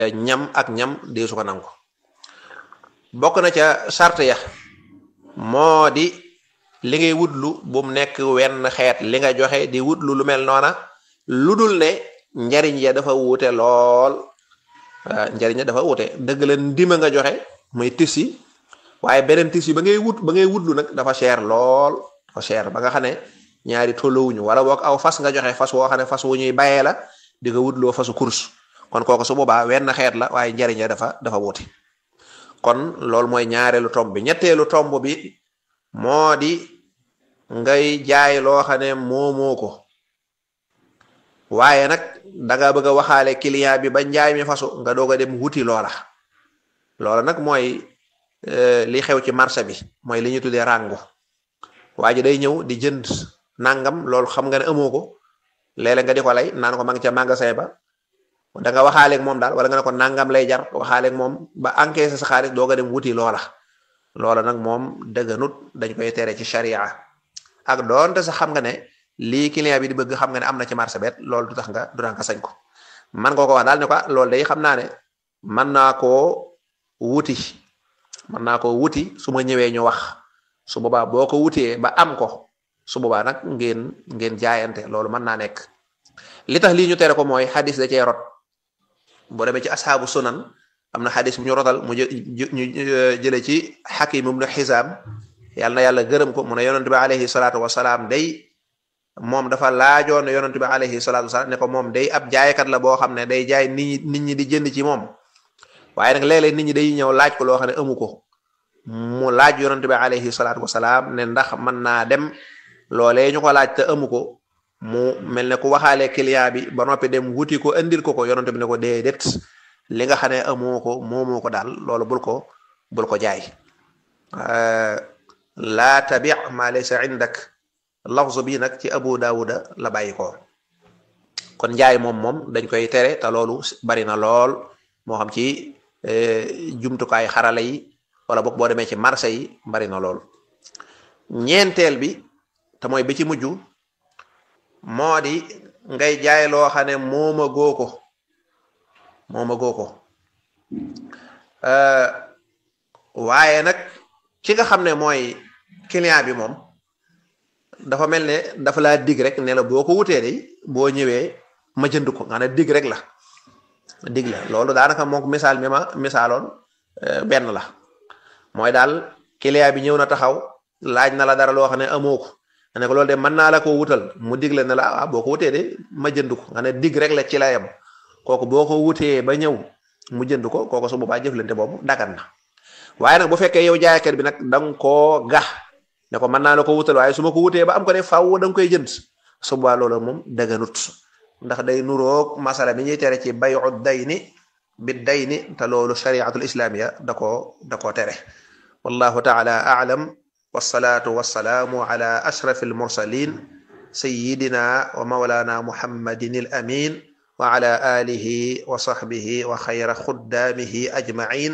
ñam ak ñam dee su ko nangu bokk na ca charte ya moo di li ngay wutlu bu mu nekk wenn xeet li nga joxe di wutlu lu mel noona lu dul ne njariñ ya dafa wuute lool njariñ ya dafa wuute dëgg la ndima nga joxe muy tissi waaye beneen tissi ba ngay wut ba ngay wutlu nag dafa cher lool dafa cher ba nga xam ne ñaari tolluwuñu wala boog aw fas nga joxe fas woo xam ne fas wu ñuy bayee la di nga wutloo fasu course kon kooku su boobaa wenn xeet la waaye njariñ ya dafa dafa wuute kon loolu mooy ñaareelu tomb bi ñetteelu tomb bi moo di ngay jaay loo xam ne moomoo ko waaye nag danga bëgg a waxaale client bi ba njaay mi fasu nga doog a dem wuti loola loola nag mooy li xew ci marché bi mooy li ñu tuddee rango waa ji day ñëw di jënd nangam loolu xam nga ne amoo ko léeg-léeg nga di ko lay naan ko ma ngi ca magasin ba da nga waxaaleeg moom daal wala nga ne ko nangam lay jar waxaaleeg moom ba encaissé sa xaalis doog a dem wuti loola loola nag moom dëgganut dañ koy tere ci sharia ak doonte sax xam nga ne lii client bi di bëgg xam nga ne am na ci marché bet loolu du tax nga du tax nga sañ ko man nga ko wax daal ne ko loolu day xam naa ne mën naa koo wuti mën naa koo wuti su ma ñëwee ñu wax su boobaa boo ko wutee ba am ko su boobaa nag ngeen ngeen jaayante loolu mën naa nekk li tax lii ñu tere ko mooy xadis da cee rot boo demee ci asxaabu sunan am na xadis bu ñu rotal mu ñu jële ci xakim ibnu xisaam yàlla na yàlla gërëm ko mu ne yonent bi alayhi salaatu wasalaam day moom dafa laajoon yonent bi alayhi salaatu wasalaam ne ko moom day ab jaaykat la boo xam ne day jaay nit ñi nit ñi di jënd ci moom waaye nag léeg-léeg nit ñi day ñëw laaj ko loo xam ne amu ko mu laaj yonent bi alayhi salaatu wasalaam ne ndax mën naa dem loolee ñu ko laaj te amu ko mu mel ne ku waxaale client bi ba noppi dem wuti ko andil ko ko yonent bi ne ko déedéet li nga xam ne amoo ko moomoo ko daal loolu bul ko bul ko jaay laa tabi ma laysa indak lafzu bi nag ci abu daawuda la bàyyi ko kon njaay moom moom dañ koy tere te loolu bari na lool moo xam ci jumtukaay xarala yi wala boog boo demee ci marché yi bari na lool ñeenteel bi te mooy bi ci mujj moo di ngay jaay loo xam ne mooma goo ko mooma goo ko waaye nag ki nga xam ne mooy client bi moom dafa mel ne dafa laa dig rek ne la boo ko wutee de boo ñëwee ma jënd ko nga ne dig rek la dig la loolu daanaka moom misaal mi ma misaaloon benn la mooy daal client bi ñëw na taxaw laaj na la dara loo xam ne amoo ko nga ne ko loolu de mën naa la ko wutal mu dig la ne la ah boo ko wutee de ma jënd ko nga ne dig rek la ci la yem kooku boo ko wutee ba ñëw mu jënd ko kooku su boobaa jëflante boobu dagan na waaye nag bu fekkee yow jaaykat bi nag da nga koo gax ne ko mën naa la ko wutal waaye su ma ko wutee ba am ko ne faaw da nga koy jënd su boobaa loolu moom daganut ndax day nuroog masala mi ñuy tere ci bayu dayni bi dayni te loolu shariatul islamiya da koo da koo tere wallahu taala aalam wasalaatu wasalaamu ala ashraf almursalin sayidina wa maulana muhammadin al amin wa ala alihi wa sahbihi wa xayra xuddaamihi ajmain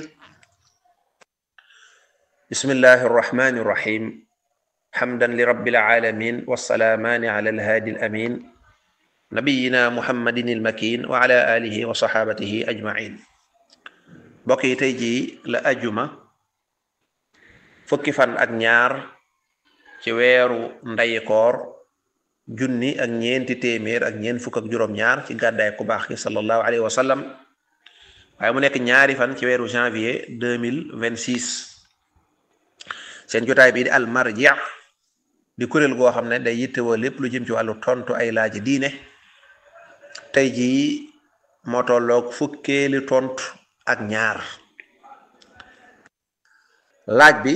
bismillahi arrahmani irrahim xamdan lirabbil alamin wassalaamaani ala alhaadi alamin nabiyina muhammadin almakin wa ala alihi wa saxaabatihi ajmain mbokk yi tey jii la ajuma fukki fan ak ñaar ci weeru ndayikoor junni ak ñeenti téeméer ak ñeent fukk ak juróom-ñaar ci gàddaay ku baax ki sallallahu alayhi wa sallam waaye mu nekk ñaari fan ci weeru janvier deux mille vingt six seen jotaay bii di al marji di kuréel goo xam ne day yittewoo lépp lu jëm ci wàllu tontu ay laaji diine tey jii moo tolloog fukkeeli tontu ak ñaar laaj bi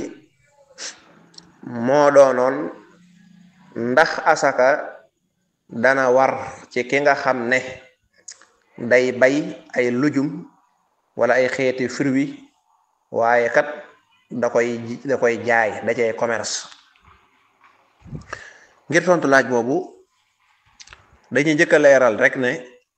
moo doonoon ndax asaka dana war ci ki nga xam ne day bay ay lujum wala ay xeeti fruit waaye kat da koy da koy jaay da cay commerce ngir tontu laaj boobu dañuy njëkk a leeral rek ne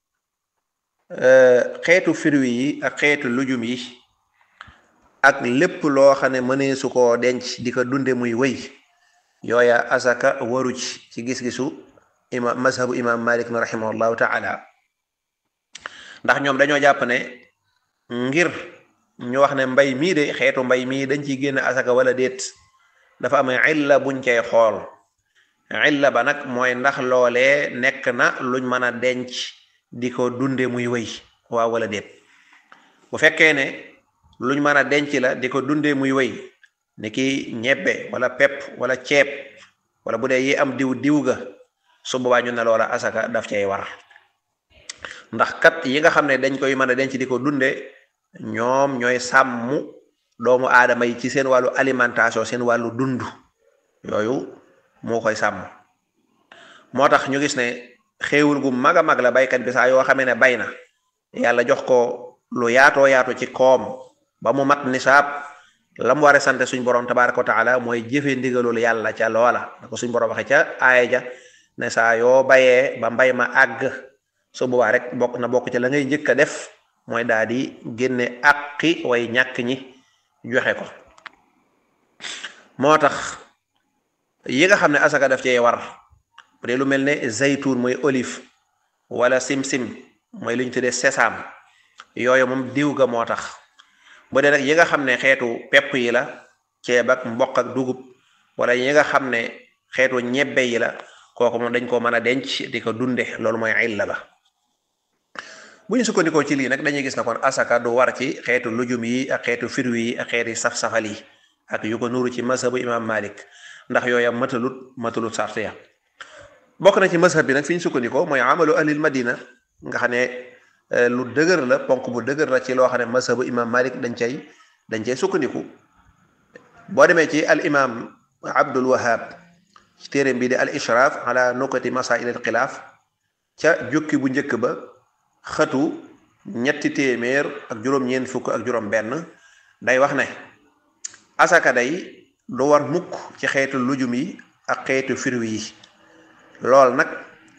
xeetu fruit yi ak xeetu lujum yi ak lépp loo xam ne mënee su koo denc di ko dunde muy wëy yooya asaka waru ci ci gis-gisu imam mazhabu imam malik na rahimahullahu taala ndax ñoom dañoo jàpp ne ngir ñu wax ne mbay mii de xeetu mbay mii dañ ciy génne asaka wala déet dafa am illa buñ cay xool illa ba nag mooy ndax loolee nekk na luñ mën a denc di ko dunde muy wëy waaw wala déet bu fekkee ne luñ mën a denc la di ko dunde muy wëy ni ki ñebbe wala pepp wala ceeb wala bu dee yi am diw diw ga su boobaa ñu ne loola asaka daf cay war ndax kat yi nga xam ne dañ koy mën a denc di ko dunde ñoom ñooy sàmm doomu aadama yi ci seen wàllu alimentation seen wàllu dund yooyu moo koy sàmm moo tax ñu gis ne xéewul gu mag a mag la baykat bi saa yoo xamee ne bay na yàlla jox ko lu yaatoo yaatu ci koom ba mu mat nisaab la mu war a sant suñ borom tabaaraka wa taala mooy jëfe ndigalul yàlla ca loola da ko suñ borom waxe ca aaya ja ne saa yoo bayee ba mbay ma àgg su boobaa rek bokk na bokk ci la ngay njëkk a def mooy daal di génne àqi way ñàkk ñi joxe ko moo tax yi nga xam ne asaka daf cee war bu dee lu mel ne zaytuun mooy olive wala sim-sim mooy li ñu tuddee sésame yooyu moom diw ga moo tax bu dee nag yi nga xam ne xeetu pepp yi la ceeb ak mboq ak dugub wala yi nga xam ne xeetu ñebbe yi la kooku moom dañ ko mën a denc di ko dunde loolu mooy illa ba bu ñu sukkandikoo ci lii nag dañuy gis na kon asaka du war ci xeetu lujum yi ak xeetu firwi yi ak xeeti saf-safal yi ak yu ko nuru ci mazhabu imam malik ndax yooya matalut matalut sart ya bokk na ci mazhab bi nag fi ñu sukkandikoo mooy amalu ahlil madina nga xam ne lu dëgër la ponk bu dëgër la ci loo xam ne mazhabu imam malik dañ cay dañ cay sukkandiku boo demee ci al imam abdul wahab ci téeréem bi di al ishraf ala nukati masail al xilaaf ca jukki bu njëkk ba xëtu ñetti téeméer ak juróom-ñeent fukk ak juróom benn day wax ne asaka day du war mukk ci xeetu lujum yi ak xeetu firwi yi lool nag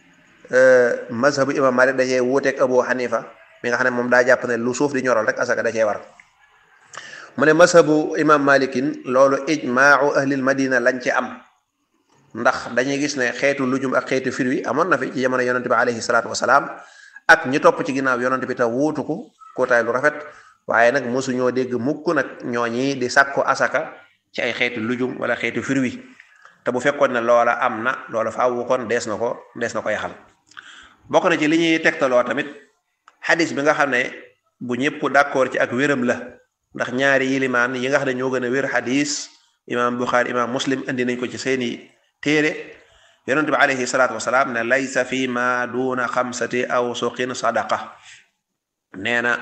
mazhabu imam malik da cee wuuteeg abu xanifa mi nga xam ne moom daa jàpp ne lu suuf di ñoral rek asaka da cee war mu ne mazhabu imam malikin loolu ijmaau ahlil madina lañ ci am ndax dañuy gis ne xeetu lujum ak xeetu firwi amoon na fi ci jamono yonente bi alayhi salaatu wasalaam ak ñi topp ci ginnaaw yonent bi te wuutu ko kootaay lu rafet waaye nag mosuñoo dégg mukk nag ñooñi di sàkku asaka ci ay xeetu lujum wala xeetu firwi te bu fekkoon ne loola am na loola faawu kon dees na ko dees na ko yaxal bokk na ci li ñuy tegtaloo tamit xadis bi nga xam ne bu ñëpp d'accord ci ak wéram la ndax ñaari yilimaan yi nga xam ne ñoo gën a wér xadis imaam Buxaari imaam Muslim indi nañ ko ci seeni téere yonent bi alayhi salaatu wasalaam ne laysa fi ma duna xamsati aw suqin sadaqa nee na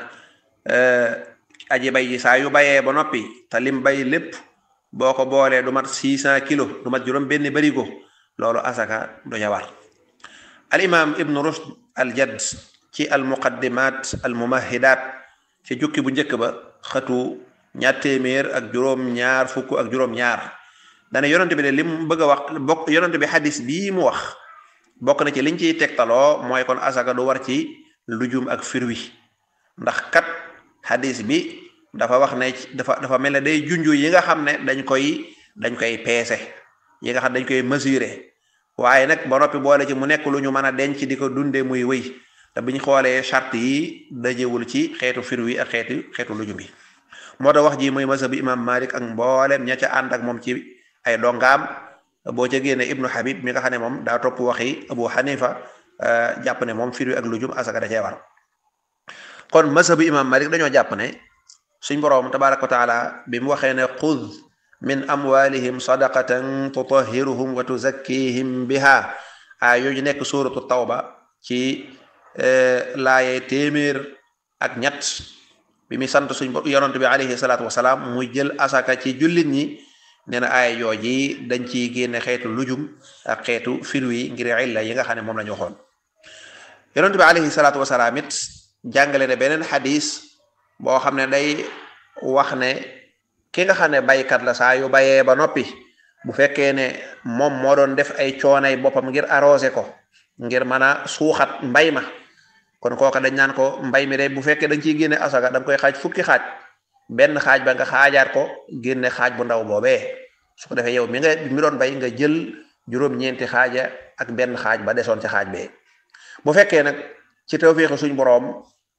aji bay ji saa yu bayee ba noppi te lim bay lépp boo ko boolee du mat six cent kilos du mat juróom benn barigo loolu asaka du ca war al imam ibnu rushd al jadd ci al muqaddimat al mumahidat ci jukki bu njëkk ba xëtu ñaar téeméer ak juróom ñaar fukk ak juróom ñaar dana yonent bi de lim bëgg a wax bokk yonent bi xadis bii mu wax bokk na ci liñ ciy tegtaloo mooy kon asaka du war ci lujum ak firwi ndax kat xadis bi dafa wax ne dafa dafa mel ne day junju yi nga xam ne dañ koy dañ koy peese yi nga xam dañ koy mesurer waaye nag ba noppi boole ci mu nekk lu ñu mën a denc di ko dundee muy wëy te biñ xoolee charte yi dajewul ci xeetu firwi ak xeetu xeetu lujum bi moo tax wax ji mooy mazhabu imam malik ak mboolem ña ca ànd ak moom ci ay dongaam boo ca génne ibnu habib mi nga xam ne moom daa topp waxi abu xanifa jàpp ne moom firwi ak lujum asaka da cee war kon mazhabu imam malik dañoo jàpp ne suñ boroom tabaraka wa taala bi mu waxee ne xud min amwalihim sadaqatan tutahhiruhum wa tuzakkihim biha a yooyu nekk suuratu tawba ci laaye téeméer ak ñett bi muy sant suñ yonent bi alayhi salaatu wasalaam muy jël asaka ci jullit ñi nee na aaya jooji dañ ciy génne xeetu lujum ak xeetu firwi ngir illa yi nga xam ne moom la ñu waxoon yonent bi alayhi salaatu wasalaam it jàngale ne beneen xadis boo xam ne day wax ne ki nga xam ne baykat la saa yu bayee ba noppi bu fekkee ne moom moo doon def ay coonay boppam ngir arrosé ko ngir mën a suuxat mbay ma kon kooka dañ naan ko mbay mi de bu fekkee da nga ciy génne asaka da nga koy xaaj fukki xaaj benn xaaj ba nga xaajaat ko génne xaaj bu ndaw boobee su ko defee yow mi nga mi doon bay nga jël juróom-ñeenti xaaja ak benn xaaj ba desoon ci xaaj bee bu fekkee nag ci tawfeexu suñ boroom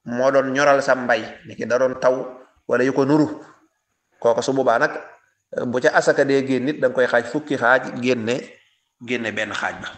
moo doon ñoral sa mbay ni ki da doon taw wala yu ko nuru kooku su boobaa nag bu ca asaka dee génn nit da nga koy xaaj fukki xaaj génne génne benn xaaj ba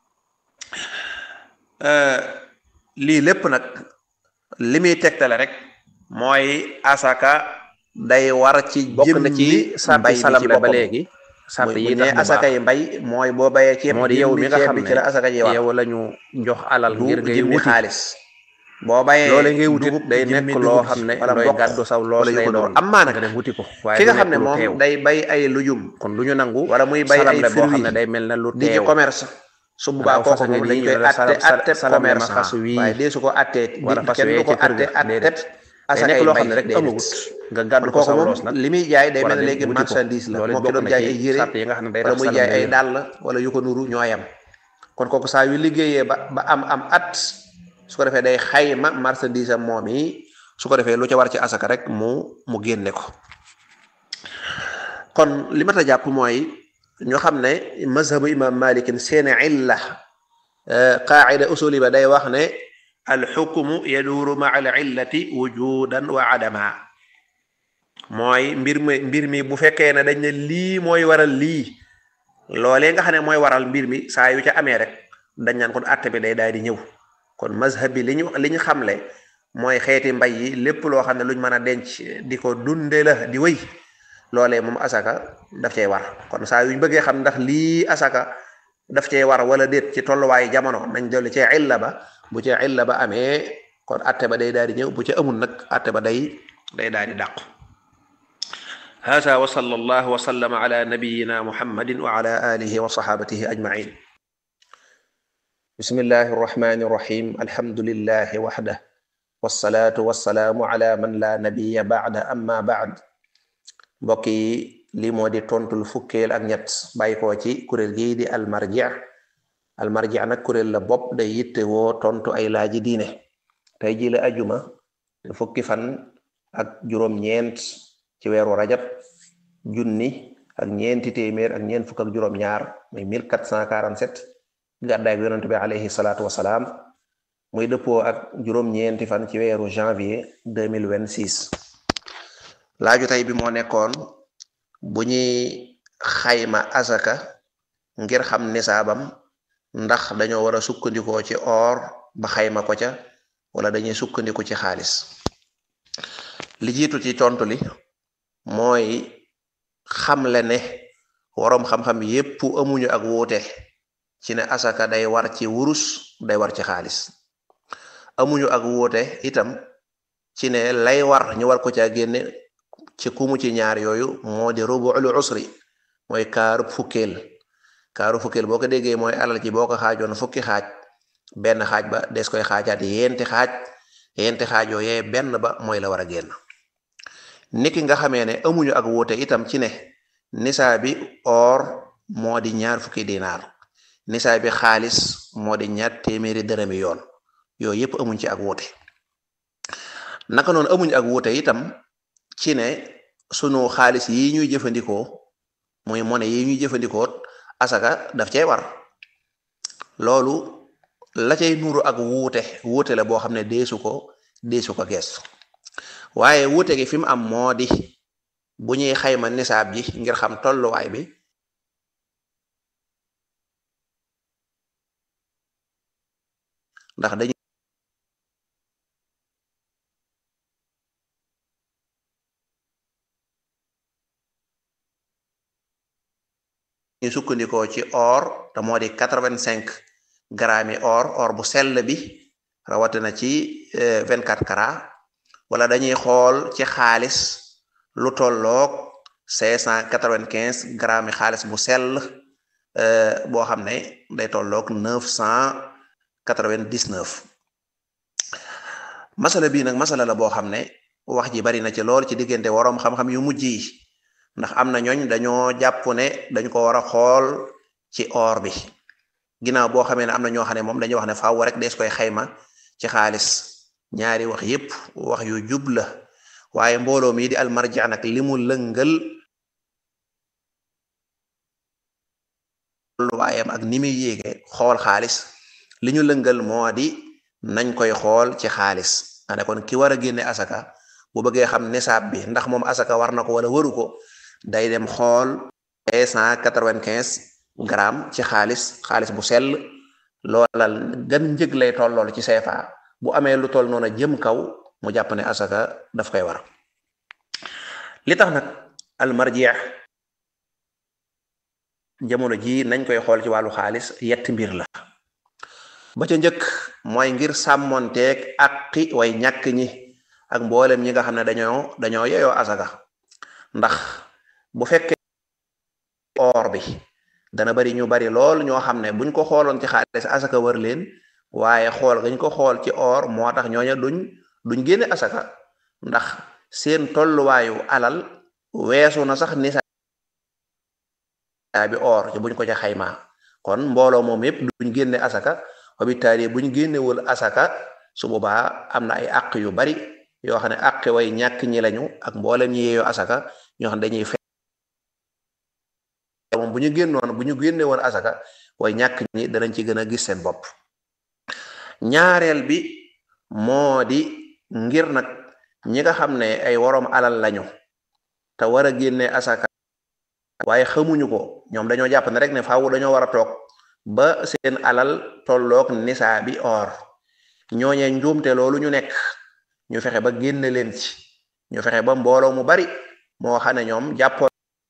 lii lépp nag li muy tegtale rek mooy asaka day war ci bokk na ci sarti salam la ba léegi sart yi ne asaka yi mbay mooy boo bayee ceeb moo di yow mi nga xam ci la asaka ji war ne yow la ñu jox alal ngir ngay jëmmi wuti xaalis boo bayee loole ngay wuti dugub day jëmmi nekk loo dugub xam ne wala looy mboq gàddu saw loos wala yu lay ko doon doon am maa nag nga dem wuti ko waaye ki du nga xam ne nekk lu moom teew day bay ay lujum kon lu ñu nangu wala muy bay salam ay la boo xam fruits ne day mel ne lu di ci teew commerce su boobaa Waaw, fas kooku nga moom nii dañ koy ñu ne la atte salam- atte salam la ma commerçant xasu wii. waaye dee su ko attee di wala fas kenn wee du ko ci kër atte ga, atte déedéet. day asaka nekk ay loo mbay xam ne rek déedéet. amagut nga gàddu kon ko kooku saw moom loos nag li muy jaay day wala mel ne dem léegi wuti ko. marchandise la loolu moo ki bokk doon na jaay ci ay yére sart yi nga xam ne day wala tax muy salam jaay ay wér. dàll wala yu ko nuru ñooyam kon kooku saa yu liggéeyee ba ba am am at su ko defee day xayma marchandise am moom yi su ko defee lu ca war ci asaka rek mu mu génne ko kon li mat a jàpp mooy ñu xam ne mazhabu imam malikin seeni illa qaacida usuli ba day wax ne alxukmu yaduuru maa al illati wujudan wa adama mooy mbir mi mbir mi bu fekkee ne dañ ne lii mooy waral lii loolee nga xam ne mooy waral mbir mi saa yu ca amee rek dañ naan kon atte bi day daal di ñëw kon mazhab bi li ñu li ñu xamle mooy xeeti mbay yi lépp loo xam ne luñ mën a denc di ko dunde la di wëy loolee moom asaka daf cey war kon saa yuñ bëggee xam ndax lii asaka daf cey war wala déet ci tolluwaayu jamono nañ dolli cee illa ba bu cee illa ba amee kon atte ba day daal di ñëw bu ca amul nag atte ba day day daal di dàqu hada wa sallallahu wa sallama ala nabiyina muhammadin wa ala alihi wa sahabatihi ajmain bismillahi arrahmani irrahim alhamdulillahi waxda wasalaatu wasalaamu ala man la nabiya baada amma baad mbokk yi lii moo di tontul fukkeel ak ñett bàyyi koo ci kuréel gii di almarji almarji nag kuréel la bopp day yitte woo tontu ay laaji diine tey ji la ajuma fukki fan ak juróom-ñeent ci weeru rajab junni ak ñeenti téeméer ak ñeent fukk ak juróom-ñaar muy 1447 gàddaay bi yonent bi alayhi salaatu wasalaam muy dëppoo ak juróom-ñeenti fan ci weeru janvier 2026 laaju tey bi moo nekkoon bu ñuy xayma asaka ngir xam nisaabam ndax dañoo war a sukkandikoo ci or ba xayma ko ca wala dañuy sukkandiku ci xaalis li jiitu ci tontu li mooy xamle ne waroom xam-xam yépp amuñu ak wuute ci ne asaka day war ci wurus day war ci xaalis amuñu ak wuute itam ci ne lay war ñu war ko caa génne ci kumu ci ñaar yooyu moo di rubu'ul usri mooy kaaru fukkeel kaaru fukkeel boo ko déggee mooy alal ci boo ko xaajoon fukki xaaj benn xaaj ba des koy xaajaat yenti xaaj yenti xaaj yooyee benn ba mooy la war a génn niki nga xamee ne amuñu ak wuute itam ci ne nisaa bi or moo di ñaar fukki dinaar nisaa bi xaalis moo di ñaar téeméeri dërëmi yoon yooyu yépp amuñ ci ak wuute naka noonu amuñ ak wuute itam ci ne sunu xaalis yi ñuy jëfandikoo muy monnaie yi ñuy jëfandikoo asaka daf cay war loolu la cay nuuru ak wuute wuute la boo xam ne deesu ko deesu ko geestu waaye wuute gi fi mu am moo di bu ñuy xayma nisaab ji ngir xam tolluwaay bi ndax dañu ñu sukkandikoo ci or te moo di quatre-vingt-cinq grammes yi or or bu sell bi rawatina ci vingt-quatre carats wala dañuy xool ci xaalis lu tolloog cinq cent quatre-vingt-quinze grammes yi xaalis bu sell boo xam ne day tolloog neuf cent quatre-vingt-dix-neuf masala bii nag masala la boo xam ne wax ji bari na ci lool ci diggante waroom xam-xam yu mujj yi ndax am na ñooñ dañoo jàpp ne dañ ko war a xool ci or bi ginnaaw boo xamee ne am na ñoo xam ne moom dañuy wax ne faaw rek dees koy xayma ci xaalis ñaari wax yépp wax yu jub la waaye mbooloo mi di almarji nag li mu lëngal waayam ak ni muy yéege xool xaalis li ñu lëngal moo di nañ koy xool ci xaalis ane kon ki war a génne asaka bu bëggee xam nisaab bi ndax moom asaka war na ko wala waru ko day dem xool cinq cent quatre-vingt-quinze grammes ci xaalis xaalis bu sell loola gan njëg lay toll lool ci CFA bu amee lu toll noonu jëm kaw mu jàpp ne asaka daf koy war li tax nag almarjeex jamono ji nañ koy xool ci wàllu xaalis yetti mbir la ba ca njëkk mooy ngir sàmmonteeg aqi way ñàkk ñi ak mboolem ñi nga xam ne dañoo dañoo yeyoo asaka ndax bu fekkee or bi dana bari ñu bari lool ñoo xam ne buñ ko xooloon ci xaalis asaka wër leen waaye xool gañ ko xool ci or moo tax ñooña duñ duñ génne asaka ndax seen tolluwaayu alal weesu na sax nisa bi or ci buñ ko ca xaymaa kon mbooloo moom yépp duñ génne asaka wabitaali buñ génnewul asaka su boobaa am na ay àq yu bari yoo xam ne àq way ñàkk ñi lañu ak mboolem ñi yeeyoo asaka ñoo xam ne dañuy fe moom bu ñu génnoon bu ñu génne woon asaka way ñàkk ñi danañ ci gën a gis seen bopp ñaareel bi moo di ngir nag ñi nga xam ne ay woroom alal lañu te war a génne asaka waaye xamuñu ko ñoom dañoo jàpp ne rek ne faaw dañoo war a toog ba seen alal tolloog nisaa bi or ñooñee njuumte loolu ñu nekk ñu fexe ba génne leen ci ñu fexe ba mbooloo mu bari moo xam ne ñoom jàppoon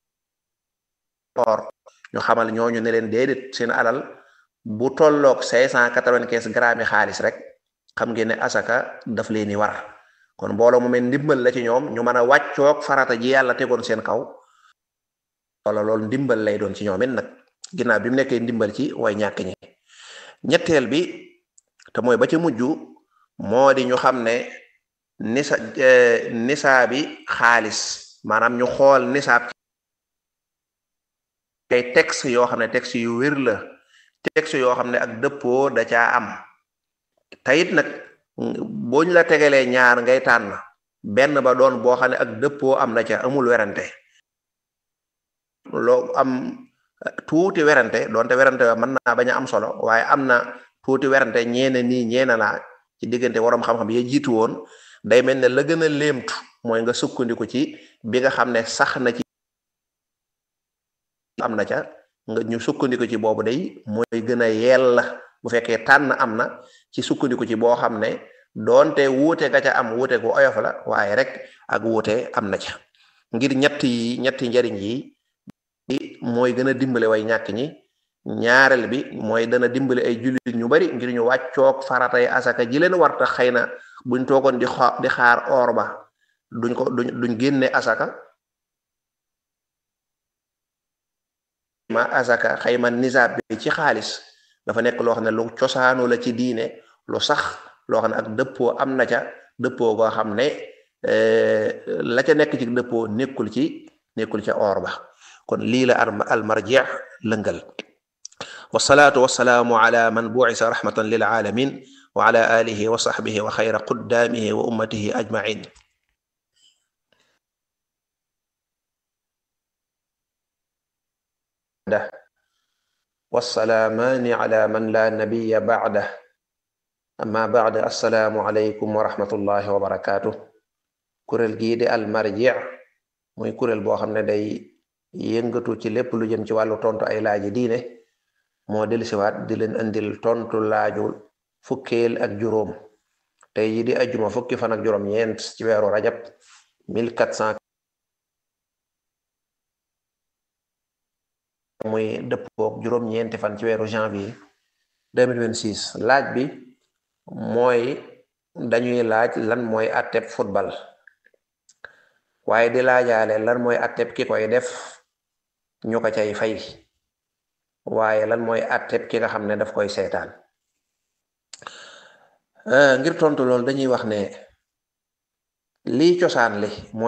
or ñu xamal ñooñu ne leen déedéet seen alal bu tolloog cinq cent quatre-vingt-quinze grammes yi xaalis rek xam ngeen ne asaka daf leen di war kon mbooloo mu mel ndimbal la ci ñoom ñu mën a wàccoog farata ji yàlla tegoon seen kaw wala loolu ndimbal lay doon ci ñoom it nag ginnaaw bi mu nekkee ndimbal ci way ñàkk ñi ñetteel bi te mooy ba ci mujj moo di ñu xam ne nisa nisaa bi xaalis maanaam ñu xool nisaab ay texte yoo xam ne texte yu wér la texte yoo xam ne ak dëppoo da caa am tayit nag boo ñu la tegalee ñaar ngay tànn benn ba doon boo xam ne ak dëppoo am na ca amul werante loo am tuuti werante doonte werante wa mën naa bañ a am solo waaye am na tuuti werante ñeene nii ñeene naa ci diggante waroom xam-xam ya jiitu woon day mel ne la gën a léemtu mooy nga sukkandiku ci bi nga xam ne sax na ci am na ca nga ñu sukkandiku ci boobu day mooy gën a yell bu fekkee tànn am na ci sukkandiku ci boo xam ne doonte wuute ga ca am wuute gu oyof la waaye rek ak wuute am na ca ngir ñett yi ñetti njariñ yi mooy gën a dimbale way ñàkk ñi ñaareel bi mooy dana dimbale ay jullit ñu bari ngir ñu wàccoog faratay asaka ji leen war tax xëy na buñ toogoon di xa di xaar or ba duñ ko duñ duñ génne asaka ma asaka xayma nisaab bi ci xaalis dafa nekk loo xam ne lu cosaanu la ci diine lu sax loo xam ne ak dëppoo am na ca dëppoo goo xam ne la ca nekk ci dëppoo nekkul ci nekkul ca or ba kon lii la almarjeex lëngal wasalaatu wasalaamu ala man buisa rahmatan lil alamin wa ala alihi wa sahbihi wa xayra quddaamihi wa ummatihi ajmain wasalaamaani ala man la nabiya bacdah amma bacd assalaamu aleykum wa rahmatullahi wa barakaatu kuréel gii di almarjeex muy kuréel boo xam ne day yëngatu ci lépp lu jëm ci wàllu tontu ay laaji diine moo dellusiwaat di leen indil tontu laaju fukkeel ak juróom tey yi di ajjuma fukki fan ak juróom ñeent ci weeru rajab 1400 muy dëppook juróom ñeenti fan ci weeru janvier 2026 laaj bi mooy dañuy laaj lan mooy atteb football waaye di laajaale lan mooy atteb ki koy def ñu ko cay fay waaye lan mooy atteb ki nga xam ne daf koy seetaan ngir tontu loolu dañuy wax ne lii cosaan li mooy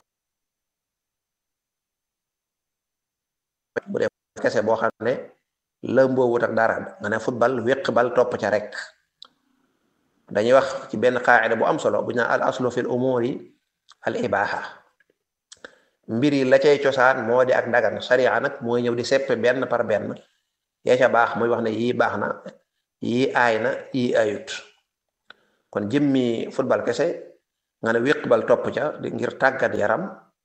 bu dee kese boo xam ne lëmboo wut ak dara nga ne football wéq bal topp ca rek dañuy wax ci benn qaacida bu am solo bu ñu naan al aslu fil umuri al ibaha mbir yi la cay cosaan moo di ak dagan sariya nag mooy ñëw di seppe benn par benn yaa ca baax muy wax ne yii baax na yii aay na yii ayut kon jëmmi football kese nga ne wéq bal topp ca di ngir tàggat yaram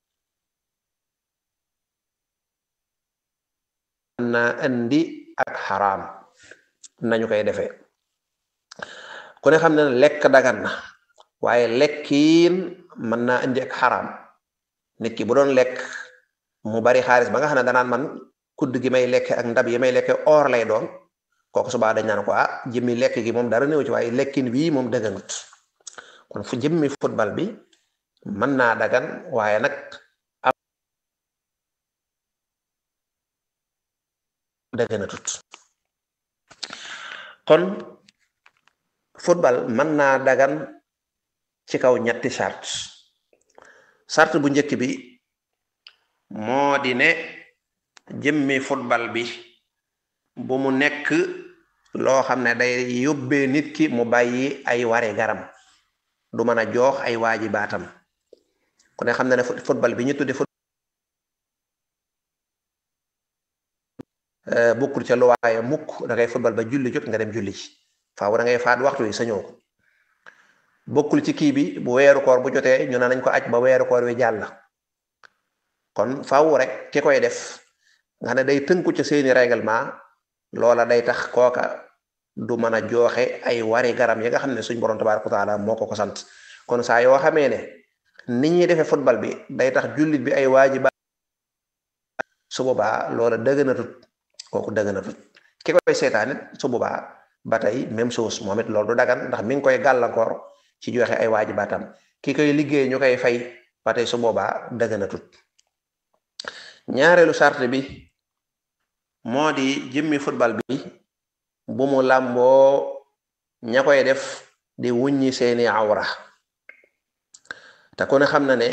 na indi ak xaraam nañu koy defee ku ne xam ne lekk dagan na waaye lekkiin mën naa indi ak xaraam nit ki bu doon lekk mu bari xaalis ba nga xam ne danaan man kudd gi may lekke ak ndab yi may lekke or lay doon kooku subaa dañ naan ko ah jëmmi lekk gi moom dara néew ci waaye lekkin wii moom dëgganut kon fu jëmmi football bi mën naa dagan waaye nag am dëgganatut kon football mën naa dagan ci kaw ñetti sart sart bu njëkk bi moo di ne jëmmi football bi bu mu nekk loo xam ne day yóbbee nit ki mu bàyyi ay ware garam du mën a joox ay waajibaatam ku ne xam ne ne football bi ñu tudde bokkul ca luwaaye mukk da ngay football ba julli jot nga dem julli ci faaw da ngay faat waxtu yi sañoo ko bokkul ci kii bi bu weeru koor bu jotee ñu ne nañ ko aj ba weeru koor wi jàll kon faaw rek ki koy def nga ne day tënku ca seeni règlement loola day tax kooka du mën a jooxe ay wari garam yi nga xam ne suñ borom tabaaraka wa taala moo ko ko sant kon saa yoo xamee ne ni ñuy defee football bi day tax jullit bi ay waajiba su boobaa loola dëgg na tut kooku dëgg na tut ki koy seetaan it su boobaa ba tey même chose moom it loolu du dagan ndax mi ngi koy gàllankoor ci joxe ay waajibaatam ki koy liggéey ñu koy fay ba tey su boobaa dëgg na tut ñaareelu sart bi moo di jëmmi football bi bu mu làmboo ña koy def di wuññi seeni awra te ku ne xam na ne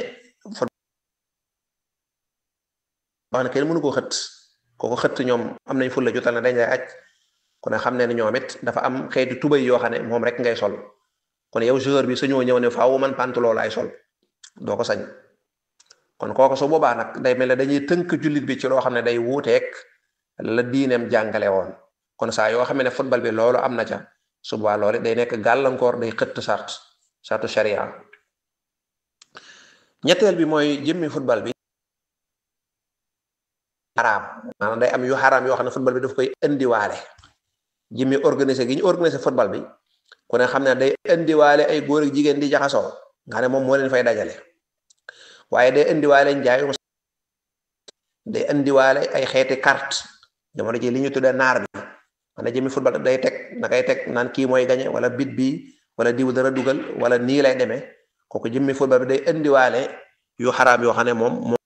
wax ne kenn mënu ko xët kooko xëtt ñoom am nañ fulla jotal ne dañ lay aj ku ne xam ne ne ñoom it dafa am xeetu tubay yoo xam ne moom rek ngay sol kon yow joueur bi suñoo ñëw ne faaw man pantalon laay sol doo ko sañ kon kooku su boobaa nag day mel ne dañuy tënk jullit bi ci loo xam ne day wuuteeg la diineem jàngale woon kon saa yoo xam ne football bi loolu am na ca su boobaa loolu day nekk gàllankoor day xëtt sart sartu sharia ñetteel bi mooy jëmmi football bi xaraam maanaam day am yu xaraam yoo xam ne football bi daf koy indiwaale jëmmi organisé gi ñu organisé football bi ku ne xam ne day indiwaale ay góor ak jigéen di jaxasoo nga ne moom moo leen fay dajale waaye day indiwaale njaayum day indiwaale ay xeeti carte jamono ji li ñu tuddee naar bi mana jëmi football day teg na kay teg naan kii mooy gañe wala bit bi wala diw dara dugal wala nii lay demee kooku jëmmi football bi day indiwaale yu xaraam yoo xam ne moom moom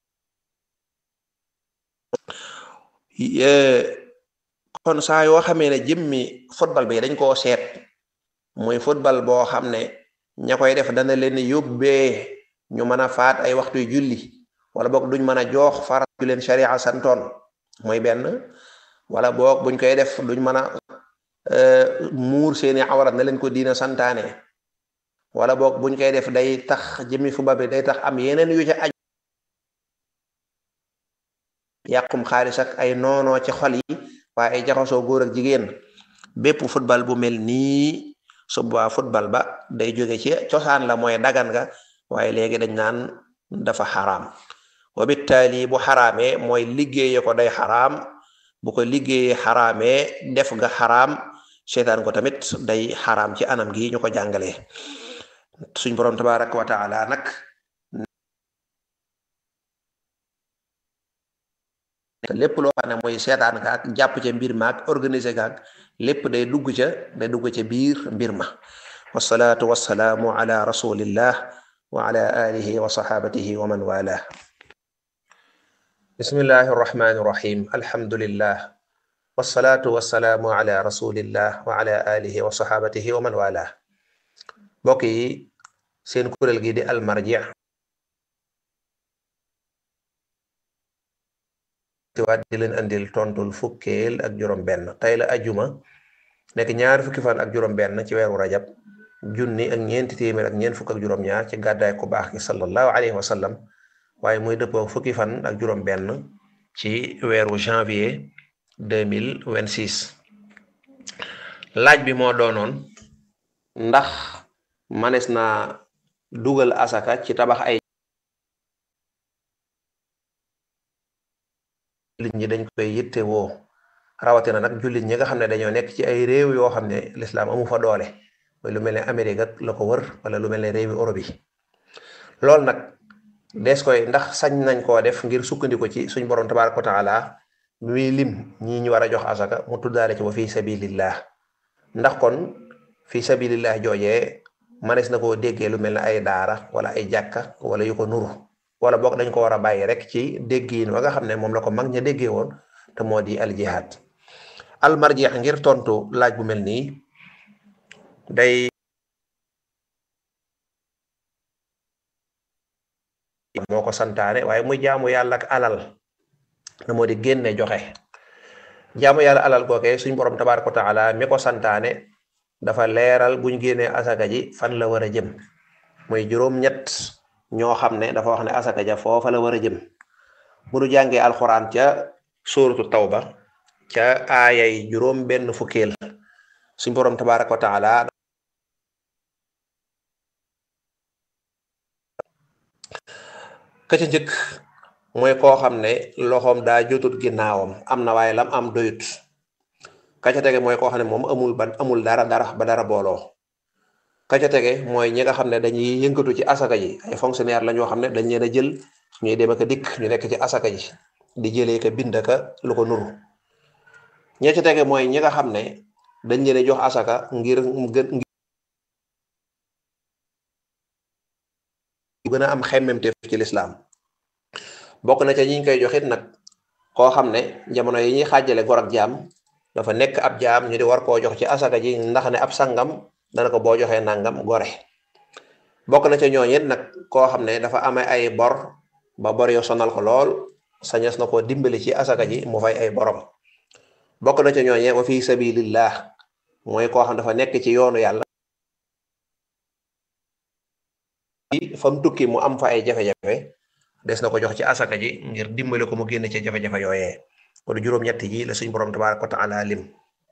kon saa yoo xamee ne jëmmi football bi dañ koo seet muy football boo xam ne ña koy def dana leen yóbbee ñu mën a faat ay waxtu julli wala boog duñ mën a joox farat ju leen sharia santoon mooy benn wala boog buñ koy def duñ mën a muur seeni awrat na leen ko diina santaane wala boog buñ koy def day tax jëmmi football bi day tax am yeneen yu ca aj yàqum xaalis ak ay noonoo ci xol yi waaye ay jaxasoo góor ak jigéen bépp football bu mel nii suba football ba day jóge ci cosaan la mooy dagan nga waaye léegi dañ naan dafa xaraam wa bittaali bu xaraamee mooy liggéeye ko day xaraam bu ko liggéeyee xaraamee def nga xaraam seetaan ko tamit day xaraam ci anam gi ñu ko jàngalee suñ boroom tabaraka wa taala nag lépp loo xam ne mooy seetaan ka ak jàpp ca mbir ma ak organiser ka ak lépp day dugg ca day dugg ca biir mbir ma wasalaatu wasalaamu ala rasulillah wa ala alihi wa sahabatihi wa man walah bismillahi arrahmani irrahim alhamdulillah wasalaatu wasalaamu ala rasulillah wa ala alihi wa sahabatihi wa man walah mbokk yi seen kuréel gi di almarji waat di leen andil tontul fukkeel ak juróom benn tey la ajuma nekk ñaari fukki fan ak juróom benn ci weeru rajab junni ak ñeenti téeméer ak ñeent fukk ak juróom ñaar ci gàddaay ku baax ki sallallahu alayhi wa sallam waaye muy dëppoo fukki fan ak juróom benn ci weeru janvier 2026 laaj bi moo doonoon ndax manes naa dugal asaka ci tabax ay jullit ñi dañ koy yitte woo rawatina nag jullit ñi nga xam ne dañoo nekk ci ay réew yoo xam ne lislaam amu fa doole mooy lu mel ne Amérique ak la ko wër wala lu mel ne réewi Europe yi loolu nag des koy ndax sañ nañ koo def ngir sukkandiku ci suñ borom tabaaraka wa taala muy lim ñii ñu war a jox asaka mu tuddaale ci wa fi sabilillah ndax kon fi sabilillah joojee manees na koo déggee lu mel ne ay daara wala ay jàkka wala yu ko nuru wala boog dañ ko war a bàyyi rek ci déggiin wa nga xam ne moom la ko mag ña déggee woon te moo di al jihad al marji ngir tontu laaj bu mel nii day moo ko santaane waaye muy jaamu yàlla ak alal te moo di génne joxe jaamu yàlla alal googee suñ borom tabaaraka wa taala mi ko santaane dafa leeral buñ génnee asaka ji fan la war a jëm muy juróom-ñett ñoo xam ne dafa wax ne asaka ja foofa la war a jëm bu nu jàngee alxuraan ca suuratu tawba ca aayay juróom benn fukkeel suñ borom tabaaraka wa taala ka ca njëkk mooy koo xam ne loxoom daa jotut ginnaawam am na waaye lam am doyut ka ca tege mooy koo xam ne moom amul ban amul dara dara ba dara booloo ka ca tege mooy ñi nga xam ne dañuy yëngatu ci asaka ji ay fonctionnaire la ñoo xam ne dañ leen a jël ñuy dem ak a dikk ñu nekk ci asaka ji di jëlee ka bind ka lu ko nuru ña ca tege mooy ñi nga xam ne dañ leen a jox asaka ngir gën gën a am xemmemteef ci lislaam bokk na ca ñi ñu koy joxit nag koo xam ne jamono yi ñuy xaajale gor ak jaam dafa nekk ab jaam ñu di war koo jox ci asaka ji ndax ne ab sangam dana ko boo joxee nangam gore bokk na ca ñooñu it nag koo xam ne dafa amee ay bor ba bor yo sonal ko lool sañes na koo dimbali ci asaka ji mu fay ay borom bokk na ca ñooñe wa fi sabilillah mooy koo xam dafa nekk ci yoonu yàlla fam tukki mu am fa ay jafe-jafe des na ko jox ci asaka ji ngir dimbali ko mu génn ci jafe-jafe yooyee kon juróom-ñett ji la suñ borom tabaaraka wa taala lim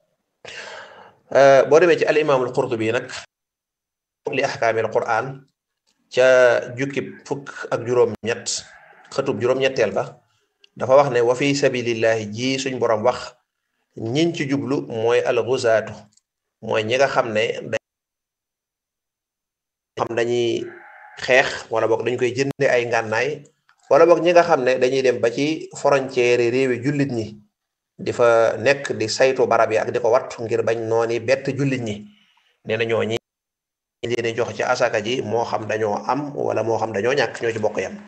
boo demee ci al imaamul qurtubi nag li ahkaamil quran ca jukki fukk ak juróom-ñett xëtub juróom-ñetteel ba dafa wax ne wa fi sabilillahi ji suñ borom wax ñiñ ci jublu mooy al guzaatu mooy ñi nga xam ne xam dañuy xeex wala boog dañ koy jënde ay ngànnaay wala boog ñi nga xam ne dañuy dem ba ci frontière réewi jullit ñi di fa nekk di saytu barab yi ak di ko wattu ngir bañ nooni bett jullit ñi nee na ñoo ñi leen jox ci asaka ji moo xam dañoo am wala moo xam dañoo ñàkk ñoo ci bokk yam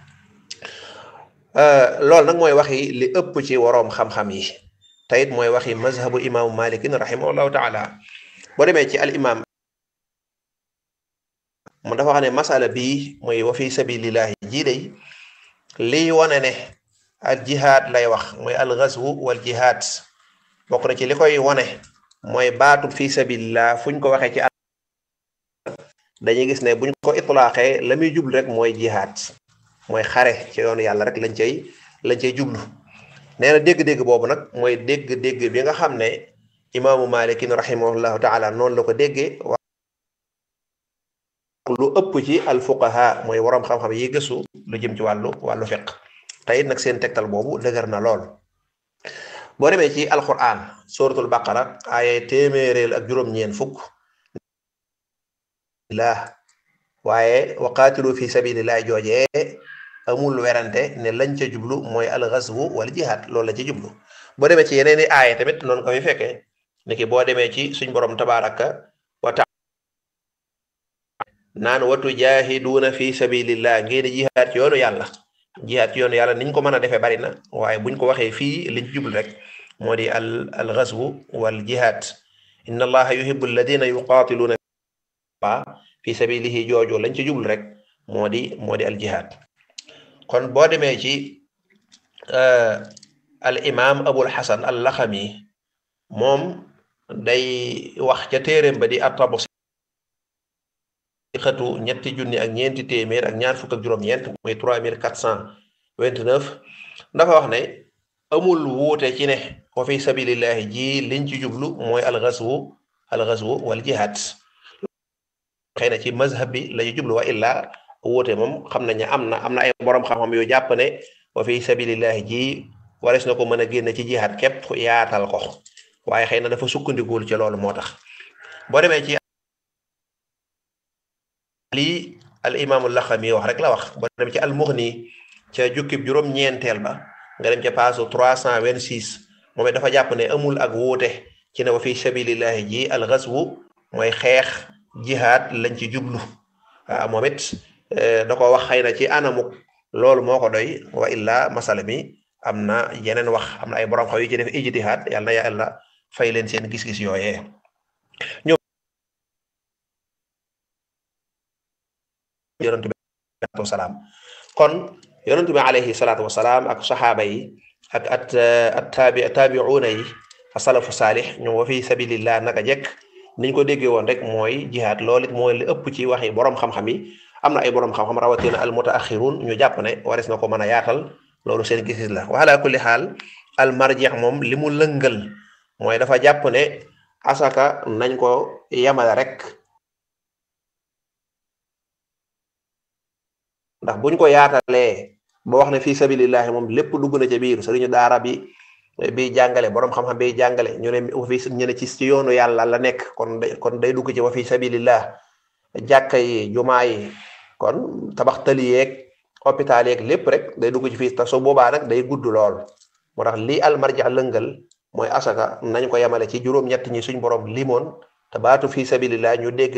loolu nag mooy waxi li ëpp ci waroom xam-xam yi te it mooy waxi mazhabu imaamu malikin rahimahullahu taala boo demee ci al imam mu dafa wax ne masala bii mooy wa fi sabilillahi jii day liy wane ne al jihaad lay wax mooy al ghazwu wal jihaad bokk na ci li koy wane mooy baatu fi sabilillah fuñ ko waxee ci dañuy gis ne buñ ko itlaaxee la muy jublu rek mooy jihaad mooy xare ci yoonu yàlla rek lañ cay lañ cay jublu nee na dégg-dégg boobu nag mooy dégg-dégg bi nga xam ne imaamu malikin rahimahullahu taala noonu la ko déggee lu ëpp ci al fuqaha mooy waroom xam-xam yi gëstu lu jëm ci wàllu wàllu fiq te it nag seen tegtal boobu dëgër na lool boo demee ci alquran suratul baqara ay téeméereel ak juróom-ñeen fukk la waaye waqaatilu fi sabilillah joojee amul werante ne lañ ca jublu mooy al ghazwu wal jihad loolu la ci jublu boo demee ci yeneen i aaya tamit noonu ko fi fekkee niki boo demee ci suñ borom tabaraka wa taala naan watu jaahiduuna fi sabilillah ngeen jihaad ci yoonu yàlla jihaad ci yoonu yàlla niñ ko mën a defee bari na waaye buñ ko waxee fii liñ jublu rek moo di al al ghazwu wal jihad inna allaha yuhibbu alladina yuqatiluuna fi sabilihi jooju lañ ci jublu rek moo di moo di al jihad kon boo demee ci al imam abul hasan al laxami moom day wax ca téeréem ba di attabu xëtu ñetti junni ak ñeenti téeméer ak ñaar fukk ak juróom-ñeent muy trois mille quatre cent vingt-neuf dafa wax ne amul wuute ci ne wa fi sabilillahi ji liñ ci jublu mooy al ghazwu al ghazwu wal jihad xëy na ci mazhab bi la ñu jublu wa illa wóote moom xam nañ ne am na am na ay borom xam-xam yu jàpp ne wa fi sabilillahi ji wares na ko mën a génne ci jihaad képp yaatal ko waaye xëy na dafa sukkandikuwul ci loolu moo tax boo demee ci lii al imaamu laxami wax rek la wax boo demee ci al mughni ca jukkib juróom-ñeenteel ba nga dem ca paasu 326 moom it dafa jàpp ne amul ak wuute ci ne wa fi sabilillahi ji al ghazwu mooy xeex jihaad lañ ci jublu waaw moom it da ko wax xëy na ci anamuk loolu moo ko doy wa illa masala mi am na yeneen wax am na ay borom xaw yu ci def ijtihaad yàlla na yàlla fay leen seen gis-gis yooyee ñoom yonent bi wasalaam kon yonent bi alayhi salaatu wasalaam ak saxaaba yi ak at at taabi taabiuuna yi asalafu saalix ñoom wa fi sabilillah naka jekk niñ ko déggee woon rek mooy jihaad loolu it mooy li ëpp ci waxi borom xam-xam yi am na ay borom xam-xam rawatina al mutaaxirun ñu jàpp ne wares na ko mën a yaatal loolu seen gis-gis la wa ala kulli xaal al marjeex moom li mu lëngal mooy dafa jàpp ne asaka nañ ko yemale rek ndax buñ ko yaatalee ba wax ne fii sabilillahi moom lépp dugg na ca biir sëriñu daara bi bi jàngale borom xam-xam bi jàngale ñu ne fi ñu ne ci ci yoonu yàlla la nekk kon day kon day dugg ci wa fi sabilillah jàkka yi jumaa yi kon tabax tali yeeg hôpital yeeg lépp rek day dugg ci fii te su boobaa nag day gudd lool moo tax lii almarja lëngal mooy asaka nañ ko yemale ci juróom-ñett ñi suñ borom limoon te baatu fii sabilillah ñu dégg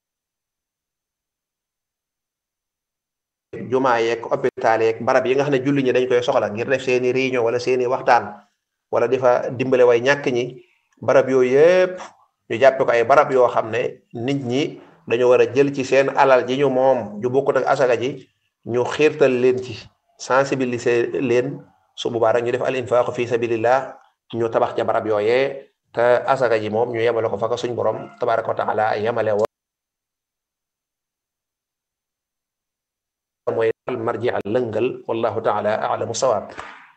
jumaa yeeg hôpital yeeg barab yi nga xam ne julli ñi dañ koy soxla ngir def seeni réunion wala seeni waxtaan wala di fa dimbale way ñàkk ñi barab yooyu yëpp ñu jàppe ko ay barab yoo xam ne nit ñi dañu war a jël ci seen alal ji ñu moom ju bokkut ak asaka ji ñu xiirtal leen ci sensibiliser leen su boobaa rek ñu def al infaqu fi sabilillah ñu tabax ca barab yooyee te asaka ji moom ñu yemale ko fa ko suñ borom tabaraka wa taala yemale woon mooy al marji al lëngal wallahu taala alamu sawaab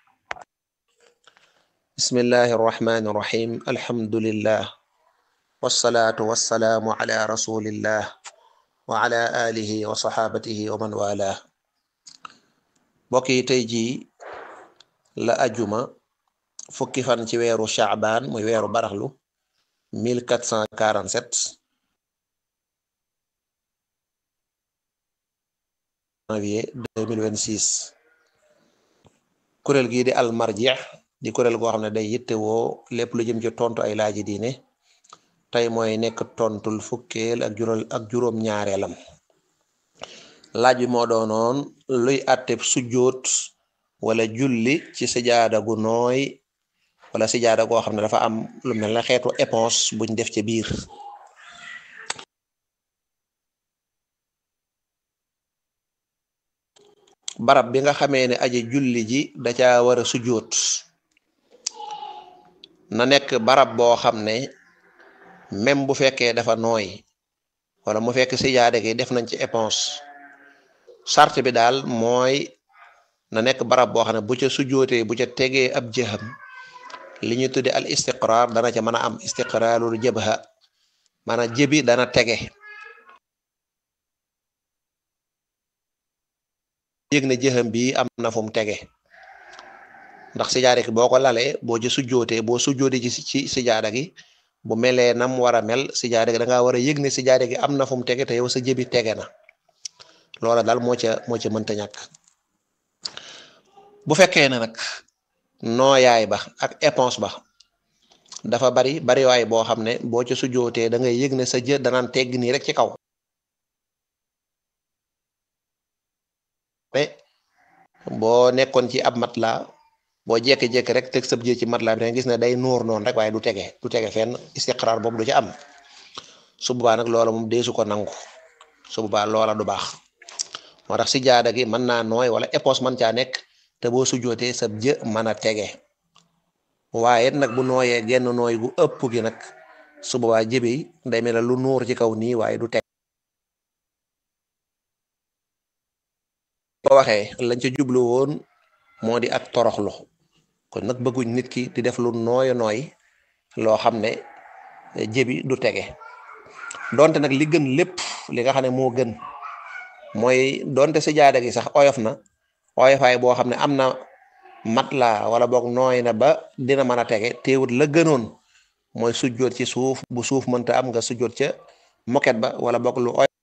bismillahi arrahmani irrahim alhamdulillah wasalaatu wasalaamu ala rasulillah wa ala alihi wa saxaabatihi wa man wala mbokk yi tey jii la ajuma fukki fan ci weeru chaabaan muy weeru baraxlu 1447 janvier 2026 kuréel gii di al marji di kuréel goo xam ne day yittewoo lépp lu jëm ci tontu ay laaji diine tey mooy nekk tontul fukkeel ak juróom ak juróom ñaareelam laaj bi moo doonoon luy àtteb sujjóot wala julli ci sijaada gu nooy wala sijaada goo xam ne dafa am lu mel ne xeetu éponge buñ def ci biir barab bi nga xamee ne aji julli ji da caa war a sujjóot na nekk barab boo xam ne même bu fekkee dafa nooy wala mu fekk sijaade gi def nañ ci éponge sart bi daal mooy na nekk barab boo xam ne bu ca sujjootee bu ca tegee ab jëxam li ñu tudde al istiqrar dana ca mën a am istiqrarul jabha maanaam jëbi dana tege yëg ne jëxam bi am na fu mu tege ndax sijaada gi boo ko lalee boo ci sujjootee boo sujjootee ci ci sijaada gi bu melee nam war a mel sijaada gi da ngaa war a yëg ne sijaada gi am na fu mu tege te yow sa jëbi tege na loola daal moo ca moo ca mënta ñàkk bu fekkee ne nag nooyaay ba ak éponge ba dafa bari bari waay boo xam ne boo ca sujjootee da ngay yëg ne sa jë danaan tegg nii rek ci kaw mais boo nekkoon ci ab matla boo jékki-jékki rek teg sab jë ci matla bi da gis ne day nuur noonu rek waaye du tege du tege fenn istiqraar boobu du ci am su boobaa nag loola moom deesu ko nangu su boobaa loola du baax moo tax si jaada gi mën naa nooy wala éponge mën caa nekk te boo sujjootee sab jë mën a tege waaye nag bu nooyee genn nooy gu ëpp gi nag su boobaa jëbi day mel ne lu nuur ci kaw nii waaye du teg ko waxee lañ ca jublu woon moo di ak toroxlu kon nag bëgguñ nit ki di def lu nooyo nooy loo xam ne jëbi du tege donte nag li gën lépp li nga xam ne moo gën mooy donte sijaada gi sax oyof na oyofaay boo xam ne am na mat la wala boog nooy na ba dina mën a tege teewut la gënoon mooy sujjoot ci suuf bu suuf mënta am nga sujjoot ca moket ba wala boog lu oyof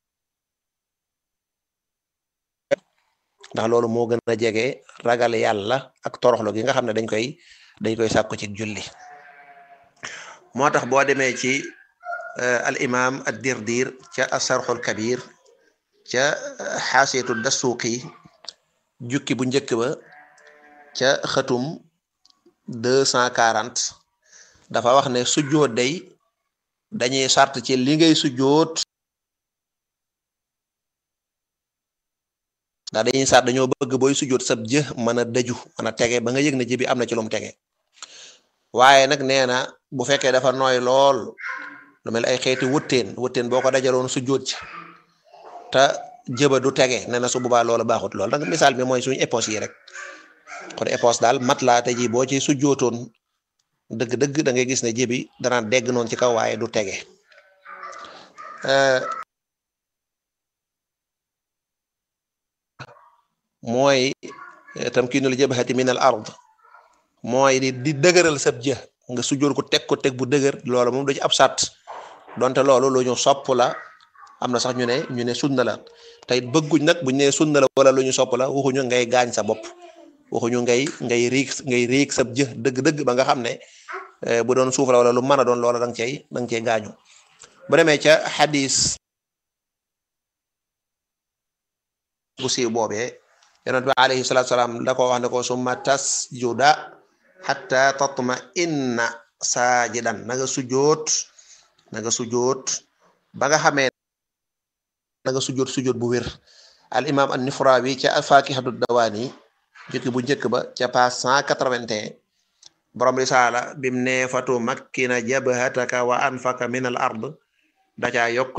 ndax loolu moo gën a jege ragal yàlla ak toroxlo gi nga xam ne dañ koy dañ koy sàkku ci julli moo tax boo demee ci al imam ad dirdir ca asarxul kabir ca xaasiyatu dasuuqi jukki bu njëkk ba ca xëtum deux cent quarante dafa wax ne sujjoot day dañuy sart ci li ngay sujjoot ndax dañuy sart dañoo bëgg booy sujjoot sab jë mën a dëju mën a tege ba nga yëg ne jë bi am na ci lu mu tege waaye nag nee na bu fekkee dafa nooy lool lu mel ay xeeti wëtteen wëtteen boo ko dajaloon sujjoot ci te jëba du tege nee na su boobaa loolu baaxut lool nag misaal bi mooy suñu éponge yi rek kon éponge daal mat laa te ji boo ci sujjootoon dëgg-dëgg da ngay gis ne jëbi dana dégg noonu ci kaw waaye du tege mooy tamkiinul jabhati min al ard mooy di di dëgëral sab jë nga sujjoor ko teg ko teg bu dëgër loolu moom du ci ab sàtt donte loolu lu ñu sopp la am na sax ñu ne ñu ne sunna la tey bëgguñ nag buñ ne sunna la wala lu ñu sopp la waxuñu ngay gaañ sa bopp waxuñu ngay ngay riig ngay riig sab jë dëgg-dëgg ba nga xam ne bu doon suuf la wala lu mën a doon loola da nga cey da nga cey gaañu bu demee ca xadis bu siiw boobee yonent bi alayhi salaatu salaam da ko wax ne ko summa tasjuda xatta tatma inna saajidan na nga sujoot na nga sujoot ba nga xamee na nga sujoot sujoot bu wér al imam an nifrawi ca fakihatu dawaani jukki bu njëkk ba ca page cent quatre-vingt-un borom risaala bim ne fatu makkina jabhataka wa anfaka min al ard da caa yokk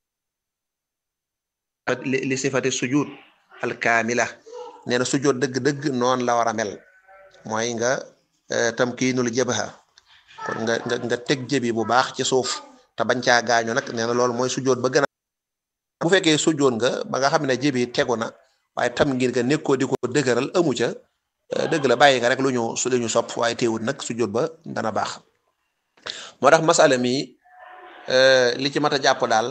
li sifati sujud al kaamila nee na sujud dëgg-dëgg noonu la war a mel mooy nga tamkiinul jabha kon nga nga nga teg jëbi bu baax ci suuf te bañ caa gaañu nag nee na loolu mooy sujud ba gën a bu fekkee sujud nga ba nga xam ne jëbi tegu na waaye tam ngir nga nekkoo di ko dëgëral amu ca dëgg la bàyyi nga rek lu ñu su ñu sopp waaye teewut nag sujud ba dana baax moo tax masala mi li ci mat a jàpp daal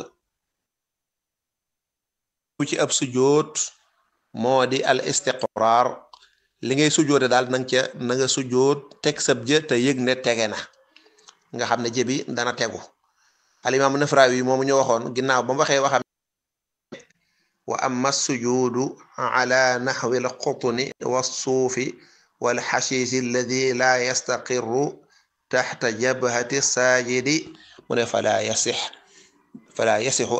bu ci ab sujud moo di al istiqrar li ngay sujoote daal nang ca na nga sujoot teg sab jë te yëg ne tege na nga xam ne jëbi dana tegu alimaam Nafrawi yi moomu ñu waxoon ginnaaw ba mu waxee waxam wa amma sujudu ala naxwi alqutni walsuufi walxashiisi alladi la yastaqirru taxta jabhati saajidi mu ne fala yasix fala yasixu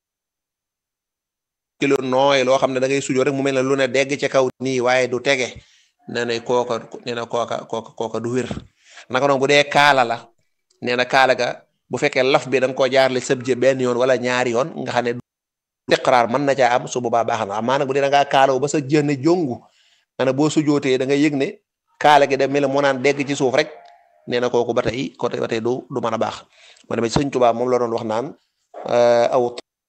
kilo nooy loo xam ne da ngay sujoo rek mu mel ne lu ne dégg ca kaw nii waaye du tege nee na kooka nee na kooka kooka kooka du wér naka noonu bu dee kaala la nee na kaala ga bu fekkee laf bi da nga koo jaarale sëbje benn yoon wala ñaari yoon nga xam ne istiqraar mën na caa am su boobaa baax na amaa nag bu dee da ngaa kaalaw ba sa jënne jongu nga ne boo sujootee da nga yëg ne kaala gi da mel ne moo naan dégg ci suuf rek nee na kooku ba tey ko ba tey du du mën a baax ma demee Sëñ Tuubaa moom la doon wax naan aw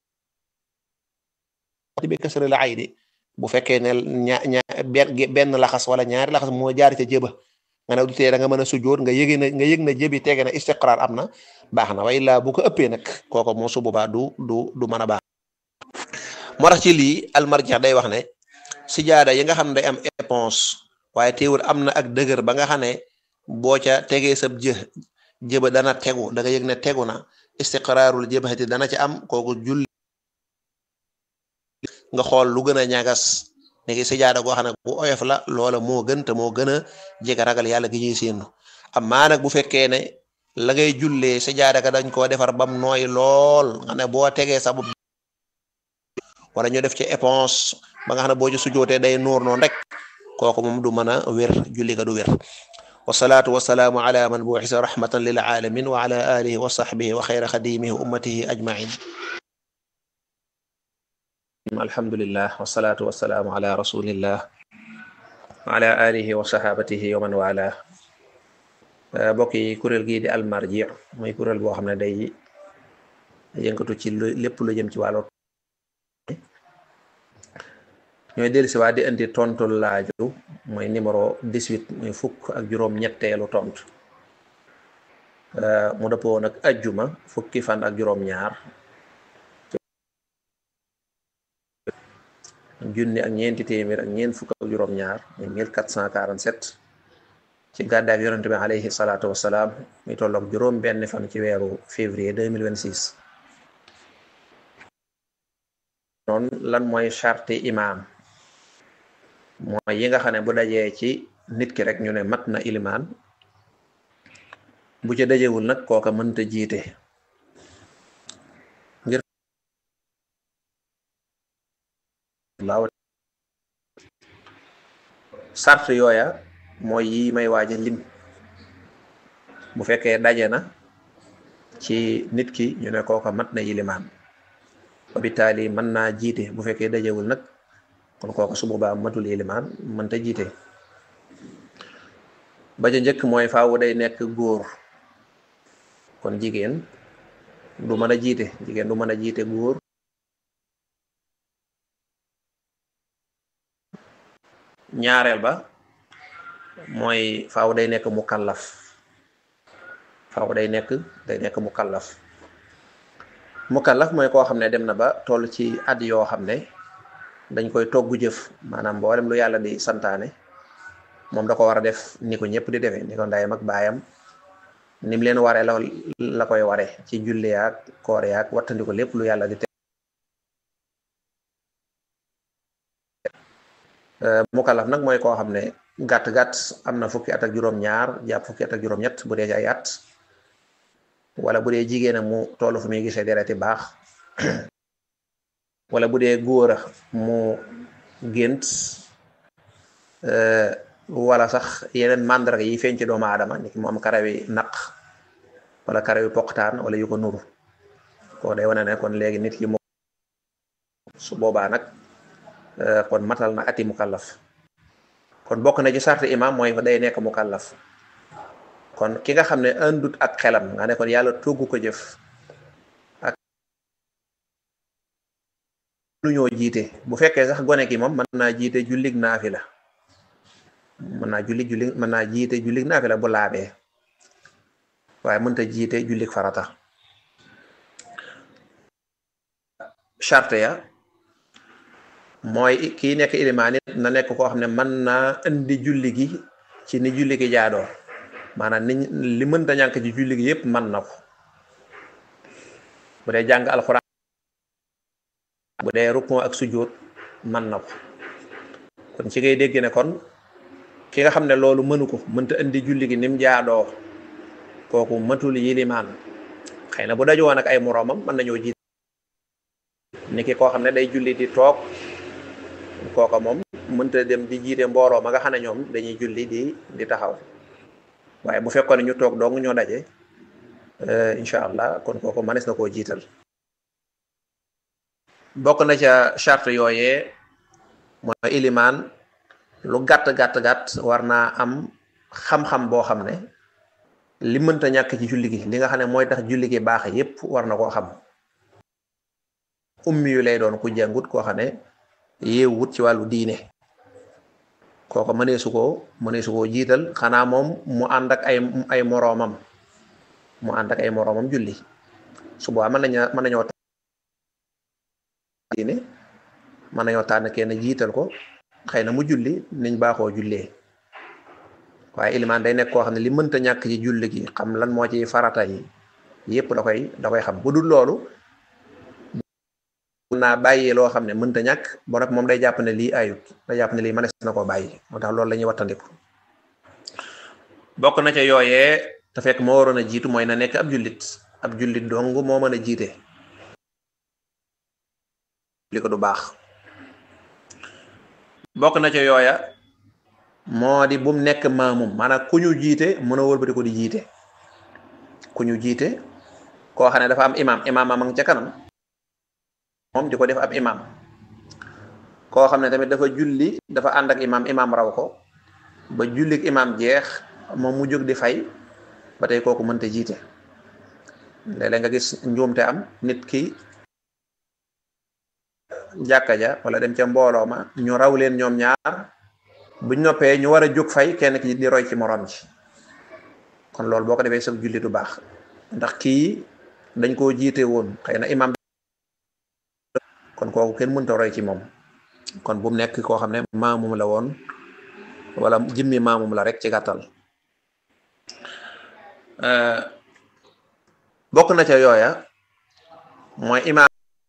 bi kasri la ay di bu fekkee ne ña ña benn laxas wala ñaari laxas moo jaar ca jëba nga ne du tee da nga mën a sujoot nga yëge ne nga yëg ne jëbi tege na istiqraar am na baax na way la bu ko ëppee nag kooku moo su boobaa du du du mën a baax moo tax ci lii almarjax day wax ne sijaada yi nga xam ne day am éponge waaye teewul am na ak dëgër ba nga xam ne boo ca tegee sab jë jëba dana tegu da nga yëg ne tegu na istiqraarul jëbati dana ca am kooku julli nga xool lu gën a ñagas léegi sijaada goo xam ne bu oyof la loola moo gën te moo gën a jege ragal yàlla gi ñuy séenu amaa nag bu fekkee ne la ngay jullee sijaada ka dañ koo defar bam nooy lool nga ne boo tegee sa bopp wala ñu def ci éponge ba nga xam ne boo ci sujootee day nuur noonu rek kooku moom du mën a wér julli ga du wér wasalaatu wasalaamu ala man buuxisa rahmatan lil alamin wa ala alihi wa sahbihi wa xayra xadimihi wa ummatihi ajmain alhamdulillah wasalaatu wasalaamu ala rasulillah wa ala alihi wa sahabatihi wa man wala mbokk yi kuréel gii di almarji muy kuréel boo xam ne day yëngatu ci lu lépp lu jëm ci wàllu ñooy dellusi waa di indi tontu laaju mooy numéro 18 muy fukk ak juróom ñetteelu tontu mu dëppoo nag ajjuma fukki fan ak juróom ñaar junni ak ñeenti téeméer ak ñeent fukk ak juróom ñaar muy 1447 ci gàddaay ak yonente bi alayhi salaatu wassalaam muy tolloog juróom benn fan ci weeru février 2026 noonu lan mooy charte imaam mooy yi nga xam ne bu dajee ci nit ki rek ñu ne mat na ilimaan bu ca dajewul nag kooka mënta jiite ngir laaw sart yooya mooy yi may waaja lim bu fekkee daje na ci nit ki ñu ne kooka mat na ilimaan bitaali mën naa jiite bu fekkee dajewul nag kon kooka su boobaa matul ilimaan mënta jiite ba ca njëkk mooy faawu day nekk góor kon jigéen du mën a jiite jigéen du mën a jiite góor ñaareel ba mooy faaw day nekk mu kallaf faaw day nekk day nekk mu kallaf mu kallaf mooy koo xam ne dem na ba toll ci at yoo xam ne dañ koy togg jëf maanaam mboolem lu yàlla di santaane moom da ko war a def ni ko ñëpp di defee ni ko ndayam ak baayam ni mu leen waree la la koy waree ci julli yaak koor yaak wattandi ko lépp lu yàlla di te mukallaf nag mooy koo xam ne gàtt-gàtt am na fukki at ak juróom-ñaar jàpp fukki at ak juróom-ñett bu dee ci ay at wala bu dee jigéen mu toll fu muy gisee dereti baax wala bu dee góor a mu gént wala sax yeneen màndarga yi feeñ ci doomu aadama ni ki mu am karawi naq wala karawi poqtaan wala yu ko nuru ko day wane ne kon léegi nit ki mu su boobaa nag kon matal na ati mukallaf kon bokk na ci sart imam mooy day nekk mukallaf kon ki nga xam ne andut ak xelam nga ne kon yàlla togg ko jëf ak lu ñoo jiite bu fekkee sax gone ki moom mën naa jiite jullig naafila mën naa julli julli mën naa jiite jullig naafila bu laabee waaye mënta jiite jullig farata charte ya mooy kii nekk ilimaan it na nekk koo xam ne mën naa indi julli gi ci ni julli gi jaadoo maanaam ni li mënta ñànk ci julli gi yépp mën na ko bu dee jàng alxuraan bu dee rukon ak sujjóot mën na ko kon ci ngay dégg ne kon ki nga xam ne loolu mënu ko mënta indi julli gi ni mu jaadoo kooku matul yilimaan xëy na bu dajoo nag ay moroomam mën nañoo jiit ni ki koo xam ne day julli di toog kooka moom mënta dem di jiite mbooloo ma nga xam ne ñoom dañuy julli di di taxaw waaye bu fekkoon ne ñu toog dong ñoo daje incha allah kon kooku mënees na koo jiital bokk na ca charte yooyee mooy ilimaan lu gàtt gàtt gàtt war naa am xam-xam boo xam ne li mënta ñàkk ci julli gi li nga xam ne mooy tax julli gi baax yépp war na koo xam ummi yu lay doon ku jàngut koo xam ne yeewut ci wàllu diine kooko mëneesu koo mëneesu koo jiital xanaa moom mu ànd ak ay ay moroomam mu ànd ak ay moroomam julli su boobaa mën nañu mën nañoo diine mën nañoo tànn kenn jiital ko xëy na mu julli niñ baaxoo jullee waaye ilimaan day nekk koo xam ne li mënta ñàkk ci julli gi xam lan moo ci farata yi yépp da koy da koy xam bu dul loolu naa bàyyi loo xam ne mënta ñàkk ba nag moom day jàpp ne lii ayut day jàpp ne lii mënees na koo bàyyi moo tax loolu la ñuy wattandiku bokk na ca yooyee te fekk moo waroon a jiitu mooy na nekk ab jullit ab jullit dong moo mën a jiite li ko du baax bokk na ca yooya moo di bum nekk maamum maanaam ku ñu jiite mën a wëlbati ko di jiite ku ñu jiite koo xam ne dafa am imam imam am ca kanam moom di ko def ab imam koo xam ne tamit dafa julli dafa ànd ak imam imam raw ko ba jullik imam jeex moom mu jóg di fay ba tey kooku mënta jiite léeg-léeg nga gis njuumte am nit ki jàkka ja wala dem ca mbooloo ma ñu raw leen ñoom ñaar buñ noppee ñu war a jóg fay kenn ki di roy ci morom ji kon loolu boo ko defee sag julli du baax ndax kii dañ koo jiite woon xëy na imam kon kooku kenn mënta roy ci moom kon bu mu nekk koo xam ne maamum la woon wala jimmi maamum la rek ci gàttal bokk na ca yooya mooy imaam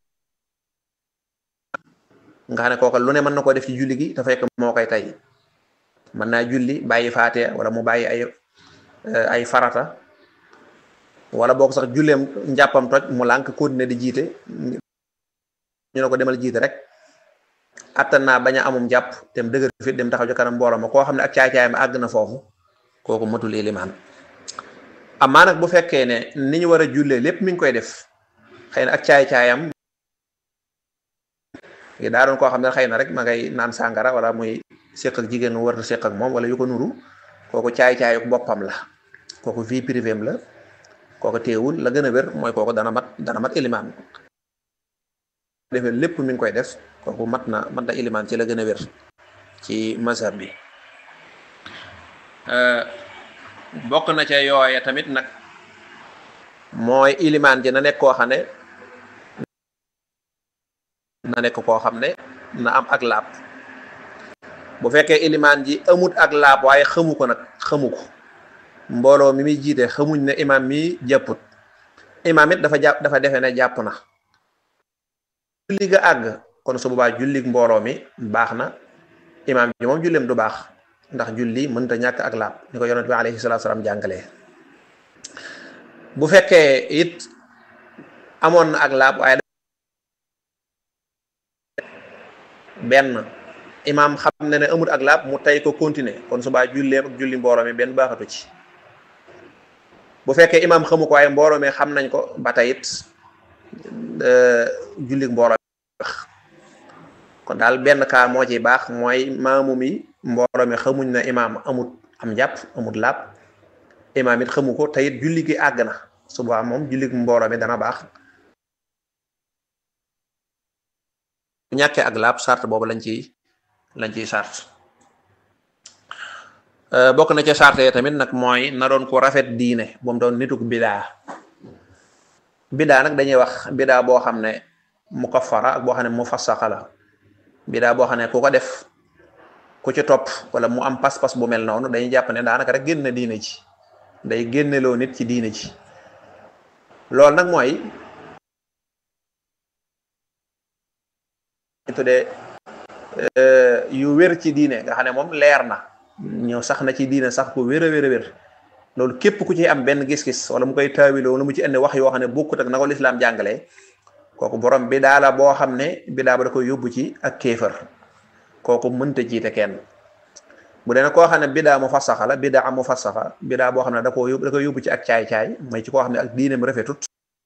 nga xam ne kooka lu ne mën na ko def ci julli gi te fekk moo koy tey mën naa julli bàyyi faate wala mu bàyyi ay ay farata wala boog sax julleem njàppam toj mu lànk continuer di jiite ñu ne ko demal jiite rek attan naa bañ a amum jàpp dem dëgër fit dem taxaw ci kanam mbooloo ma koo xam ne ak caay-caayam àgg na foofu kooku matul ilimaan amaa nag bu fekkee ne ni ñu war a jullee lépp mi ngi koy def xëy na ak caay-caayam gi daa doon koo xam ne xëy na rek ma ngay naan sàngara wala muy séq ak jigéen mu war a séq ak moom wala yu ko nuru kooku caay-caayuk boppam la kooku vie privée la kooku teewul la gën a wér mooy kooku dana mat dana mat ilimaan defee lépp mi ngi koy def kooku mat na mat na ilimaan ci la gën a wér ci mazhab bi bokk na ca yooya tamit nag mooy ilimaan ji na nekk koo xam ne na nekk koo xam ne na am ak laab bu fekkee ilimaan ji amut ak laab waaye xamu ko nag xamu ko mbooloo mi muy jiite xamuñ ne imaam mi jàpput imaam it dafa jàpp dafa defe ne jàpp na julli ga àgg kon su boobaa jullig mbooloo mi baax na imaam ji moom julleem du baax ndax julli mënta ñàkk ak laab ni ko yonent bi alayhi salaatu salaam jàngalee bu fekkee it amoon na ak laab waaye benn imaam xam ne ne amut ak laab mu tey ko continuer kon subaa julleem ak julli mbooloo mi benn baaxatu ci bu fekkee imaam xamu ko waaye mbooloo mi xam nañ ko ba tey it julli mbooloo mi kon daal benn kaa moo ci baax mooy maamu mi mbooloo mi xamuñ na imaam amut am jàpp amut laab imaam it xamu ko te it julli gi àgg na subaa moom julli mbooloo mi dana baax bu ñàkkee ak laab sart boobu lañ ciy lañ ciy sart bokk na ca sart yi tamit nag mooy na doon ko rafet diine bu mu doon nituk bidaa bidaa nag dañuy wax bidaa boo xam ne mukaffara ak boo xam ne mufassaqa la bidaa boo xam ne ku ko def ku ci topp wala mu am pas-pas bu mel noonu dañuy jàpp ne daanaka rek génn diine ci day génneloo nit ci diine ci loolu nag mooy tuddee yu wér ci diine nga xam ne moom leer na ñëw sax na ci diine sax ku wér a wér a wér loolu képp ku ci am benn gis-gis wala mu koy taawiloo wala mu ci indi wax yoo xam ne bokkut ak na ko lislaam jàngalee kooku borom bidaa la boo xam ne bidaa ba da koy yóbbu ci ak kéefër kooku mënta jiite kenn bu dee nag koo xam ne bidaa mu fassaxa la bidaa mu fassaxa bidaa boo xam ne da koo yóbbu da koy yóbbu ci ak caay-caay mooy ci koo xam ne ak diineem rafetut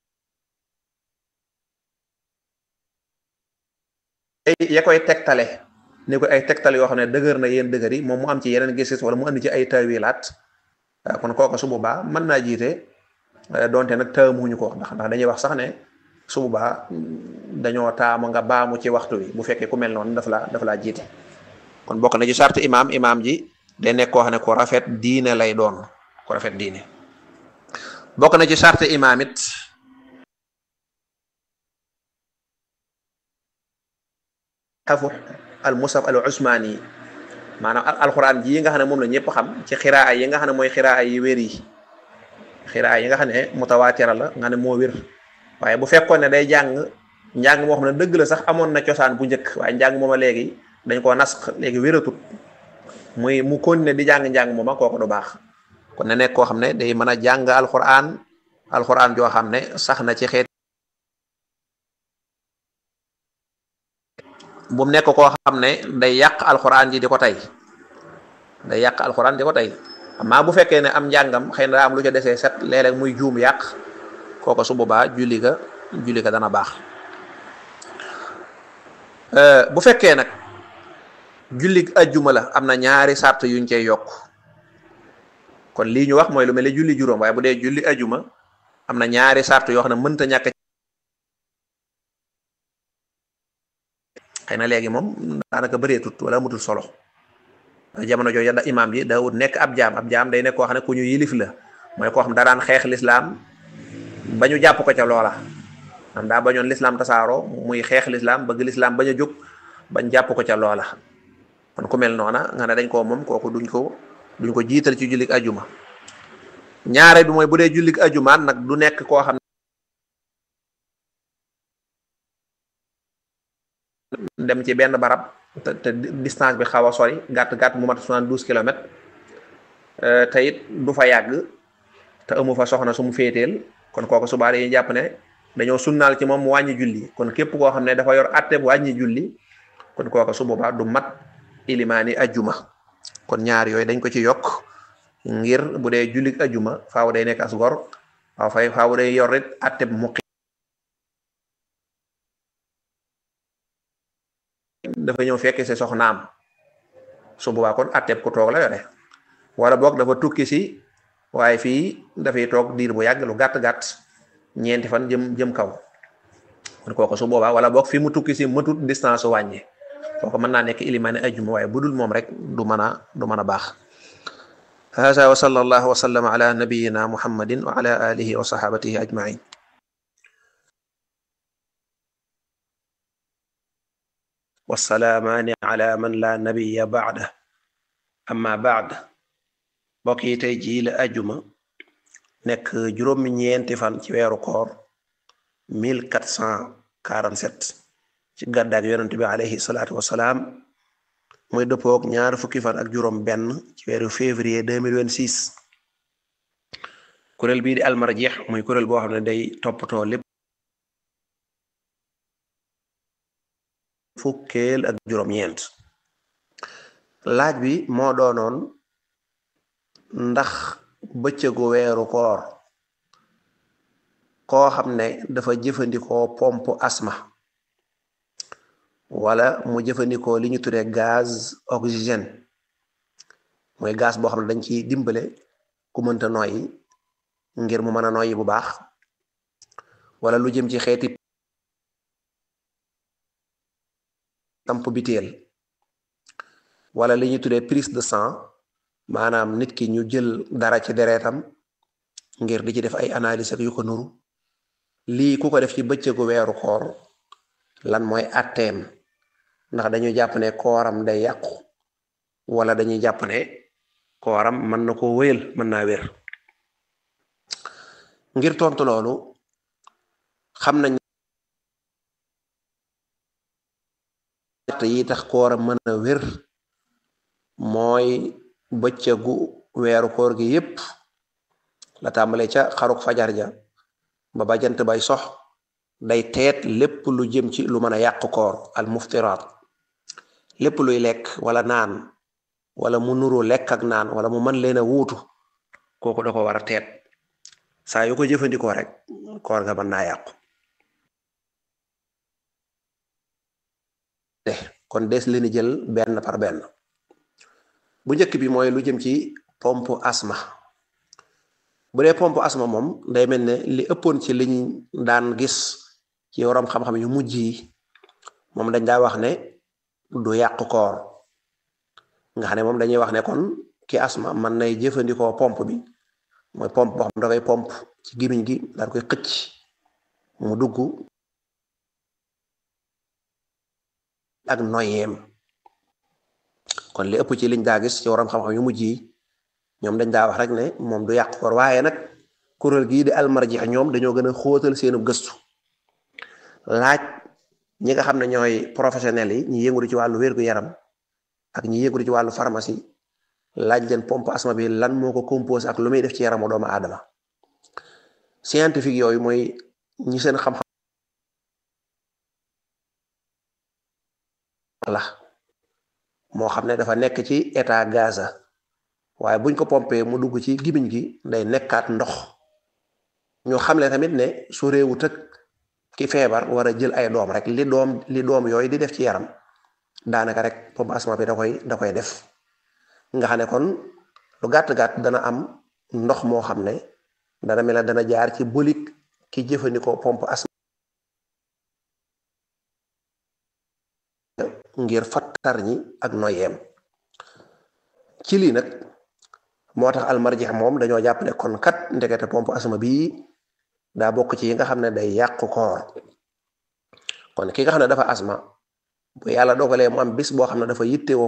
ya koy tegtale ni ko ay tegtale yoo xam ne dëgër na yéen dëgër yi moom mu am ci yeneen gis-gis wala mu andi ci ay taawilaat kon kooku su boobaa mën naa jiite donte nag taamuñu ko ndax ndax dañuy wax sax ne su boobaa dañoo taamu nga baamu ci waxtu wi bu fekkee ku mel noonu dafa la dafa laa jiite kon bokk na ci sart imaam imaam ji day nekk koo xam ne ku rafet diine lay doon ku rafet diine bokk na ci sart imaam it xafu al musaf al usmaani maanaam alxuraan ji yi nga xam ne moom la ñëpp xam ci xiraa yi nga xam ne mooy xiraa yi wér yi xiraa yi nga xam ne mutawaatira la nga ne moo wér waaye bu fekkoon ne day jàng njàng moo xam ne dëgg la sax amoon na cosaan bu njëkk waaye njàng mooma léegi dañ koo nas léegi wératut muy mu continuer di jàng njàng mooma kooku du baax kon ne nekk koo xam ne day mën a jàng alxuraan alxuraan joo xam ne sax na ci xeet bu mu nekk koo xam ne day yàq alxuraan ji di ko tey day yàq alxuraan di ko tey amaa bu fekkee ne am njàngam xëy na daa am lu ca desee set léeg-léeg muy juum yàq kooko su boobaa julli ga julli ga dana baax bu fekkee nag julli ajjuma la am na ñaari sart yuñ cey yokk kon lii ñu wax mooy lu mel ne julli juróom waaye bu dee julli ajjuma am na ñaari sart yoo xam ne mënta ñàkk xëy na léegi moom daanaka bëreetut wala mutul solo jamono jooju da imaam ji daawut nekk ab jaam ab jaam day nekk koo xam ne ku ñu yilif la mooy koo xam daraan xeex lislaam ba ñu jàpp ko ca loola am daa bañoon lislaam tasaaroo muy xeex lislaam bëgg lislaam bañ a jóg bañ jàpp ko ca loola kon ku mel noona nga ne dañ koo moom kooku duñ ko duñ ko jiital ci jullik ajuma ñaare bi mooy bu dee jullik ajumaan nag du nekk koo xam dem ci benn barab te te distance bi xaw a sori gàtt gàtt mu mat soixante-douze kilomètres te it du fa yàgg te amu fa soxna su mu féeteel kon kooku subaa dañuy jàpp ne dañoo sunnaal ci moom mu wàññi julli kon képp koo xam ne dafa yor atte bu wàññi julli kon kooku su boobaa du mat ilimaani ajuma kon ñaar yooyu dañ ko ci yokk ngir bu dee jullik ajuma faaw day nekk as gor waaw fay faaw day yor it atte bu muqi dafa ñëw fekk si soxnaam su boobaa kon atteb ku toog la yore wala boog dafa tukki si waaye fii dafay toog diir bu yàgg lu gàtt-gàtt ñeenti fan jëm jëm kaw kon kooku su boobaa wala boog fi mu tukki si matut distance wàññi kooku mën naa nekk ilimaani ajjuma waaye bu dul moom rek du mën a du mën a baax hada wa sallallahu wa sallama ala nabiyina muhammadin wa ala alihi wa sahabatihi ajmain wasalaamaani ala man la nabiya baada amma baad mbokk yi tey jii la ajuma nekk juróomi ñeenti fan ci weeru koor 1447 ci gàddaak yonent bi alayhi salaatu wasalaam muy dëppook ñaar fukki fan ak juróom benn ci weeru février 2026 kuréel bii di almarjix muy kuréel boo xam ne day toppatoo lépp fukkeel ak juróom-ñeent laaj bi moo doonoon ndax bëccëgu weeru koor koo xam ne dafa jëfandikoo pompe asma wala mu jëfandikoo li ñu tuddee gaz oxygène mooy gaz boo xam ne dañ ci dimbale ku mënta noyyi ngir mu mën a noyyi bu baax wala lu jëm ci xeeti tamp biteel wala li ñuy tuddee prise de sang maanaam nit ki ñu jël dara ci deretam ngir di ci def ay analyse ak yu ko nuru lii ku ko def ci bëccëgu weeru koor lan mooy atteem ndax dañuy jàpp ne kooram day yàqu wala dañuy jàpp ne kooram mën na ko wéyal mën naa wér ngir tontu loolu xam nañ yi tax kooram mën a wér mooy bëccëgu weeru koor gi yépp la tàmbale ca xaruk fajar ja ba ba jant bay sox day teet lépp lu jëm ci lu mën a yàq koor al muftiraat lépp luy lekk wala naan wala mu nuru lekk ak naan wala mu mën leen a wuutu kooku da ko war a teet saa yu ko jëfandikoo rek koor ga mën naa yàqu kon des leen jël benn par benn bu njëkk bi mooy lu jëm ci pompe asma bu dee pompe asma moom day mel ne li ëppoon ci liñ daan gis ci waroom xam-xam yu mujj yi moom dañ daa wax ne du yàq koor nga xam ne moom dañuy wax ne kon ki asma man nay jëfandikoo pompe bi mooy pompe boo xam da koy pompe ci gimiñ gi daal koy xëcc mu dugg ak noyeem kon li ëpp ci liñ daa gis ci waroom xam-xam yu mujj yi ñoom dañ daa wax rek ne moom du yàq koor waaye nag kuréel gii di almarji ñoom dañoo gën a xóotal seenu gëstu laaj ñi nga xam ne ñooy professionnels yi ñi yëngu ci wàllu wér-gu-yaram ak ñi yëngu ci wàllu pharmacie laaj leen pompe asma bi lan moo ko composé ak lu muy def ci yaramu doomu aadama scientifique yooyu mooy ñi seen xam-xam la moo xam ne dafa nekk ci état gaza waaye buñ ko pompé mu dugg ci gimiñ gi day nekkaat ndox ñoo xam ne tamit ne su réewu tëg ki feebar war a jël ay doom rek li doom li doom yooyu di def ci yaram daanaka rek pompe asma bi da koy da koy def nga xam ne kon lu gàtt-gàtt dana am ndox moo xam ne dana mel ne dana jaar ci bolik ki jëfandikoo pompe asma ngir fattar ñi ak noyeem ci lii nag moo tax almarjix moom dañoo jàpp ne kon kat ndekete pompe asma bii daa bokk ci yi nga xam ne day yàq koor kon ki nga xam ne dafa asma bu yàlla dogalee mu am bis boo xam ne dafa yittewoo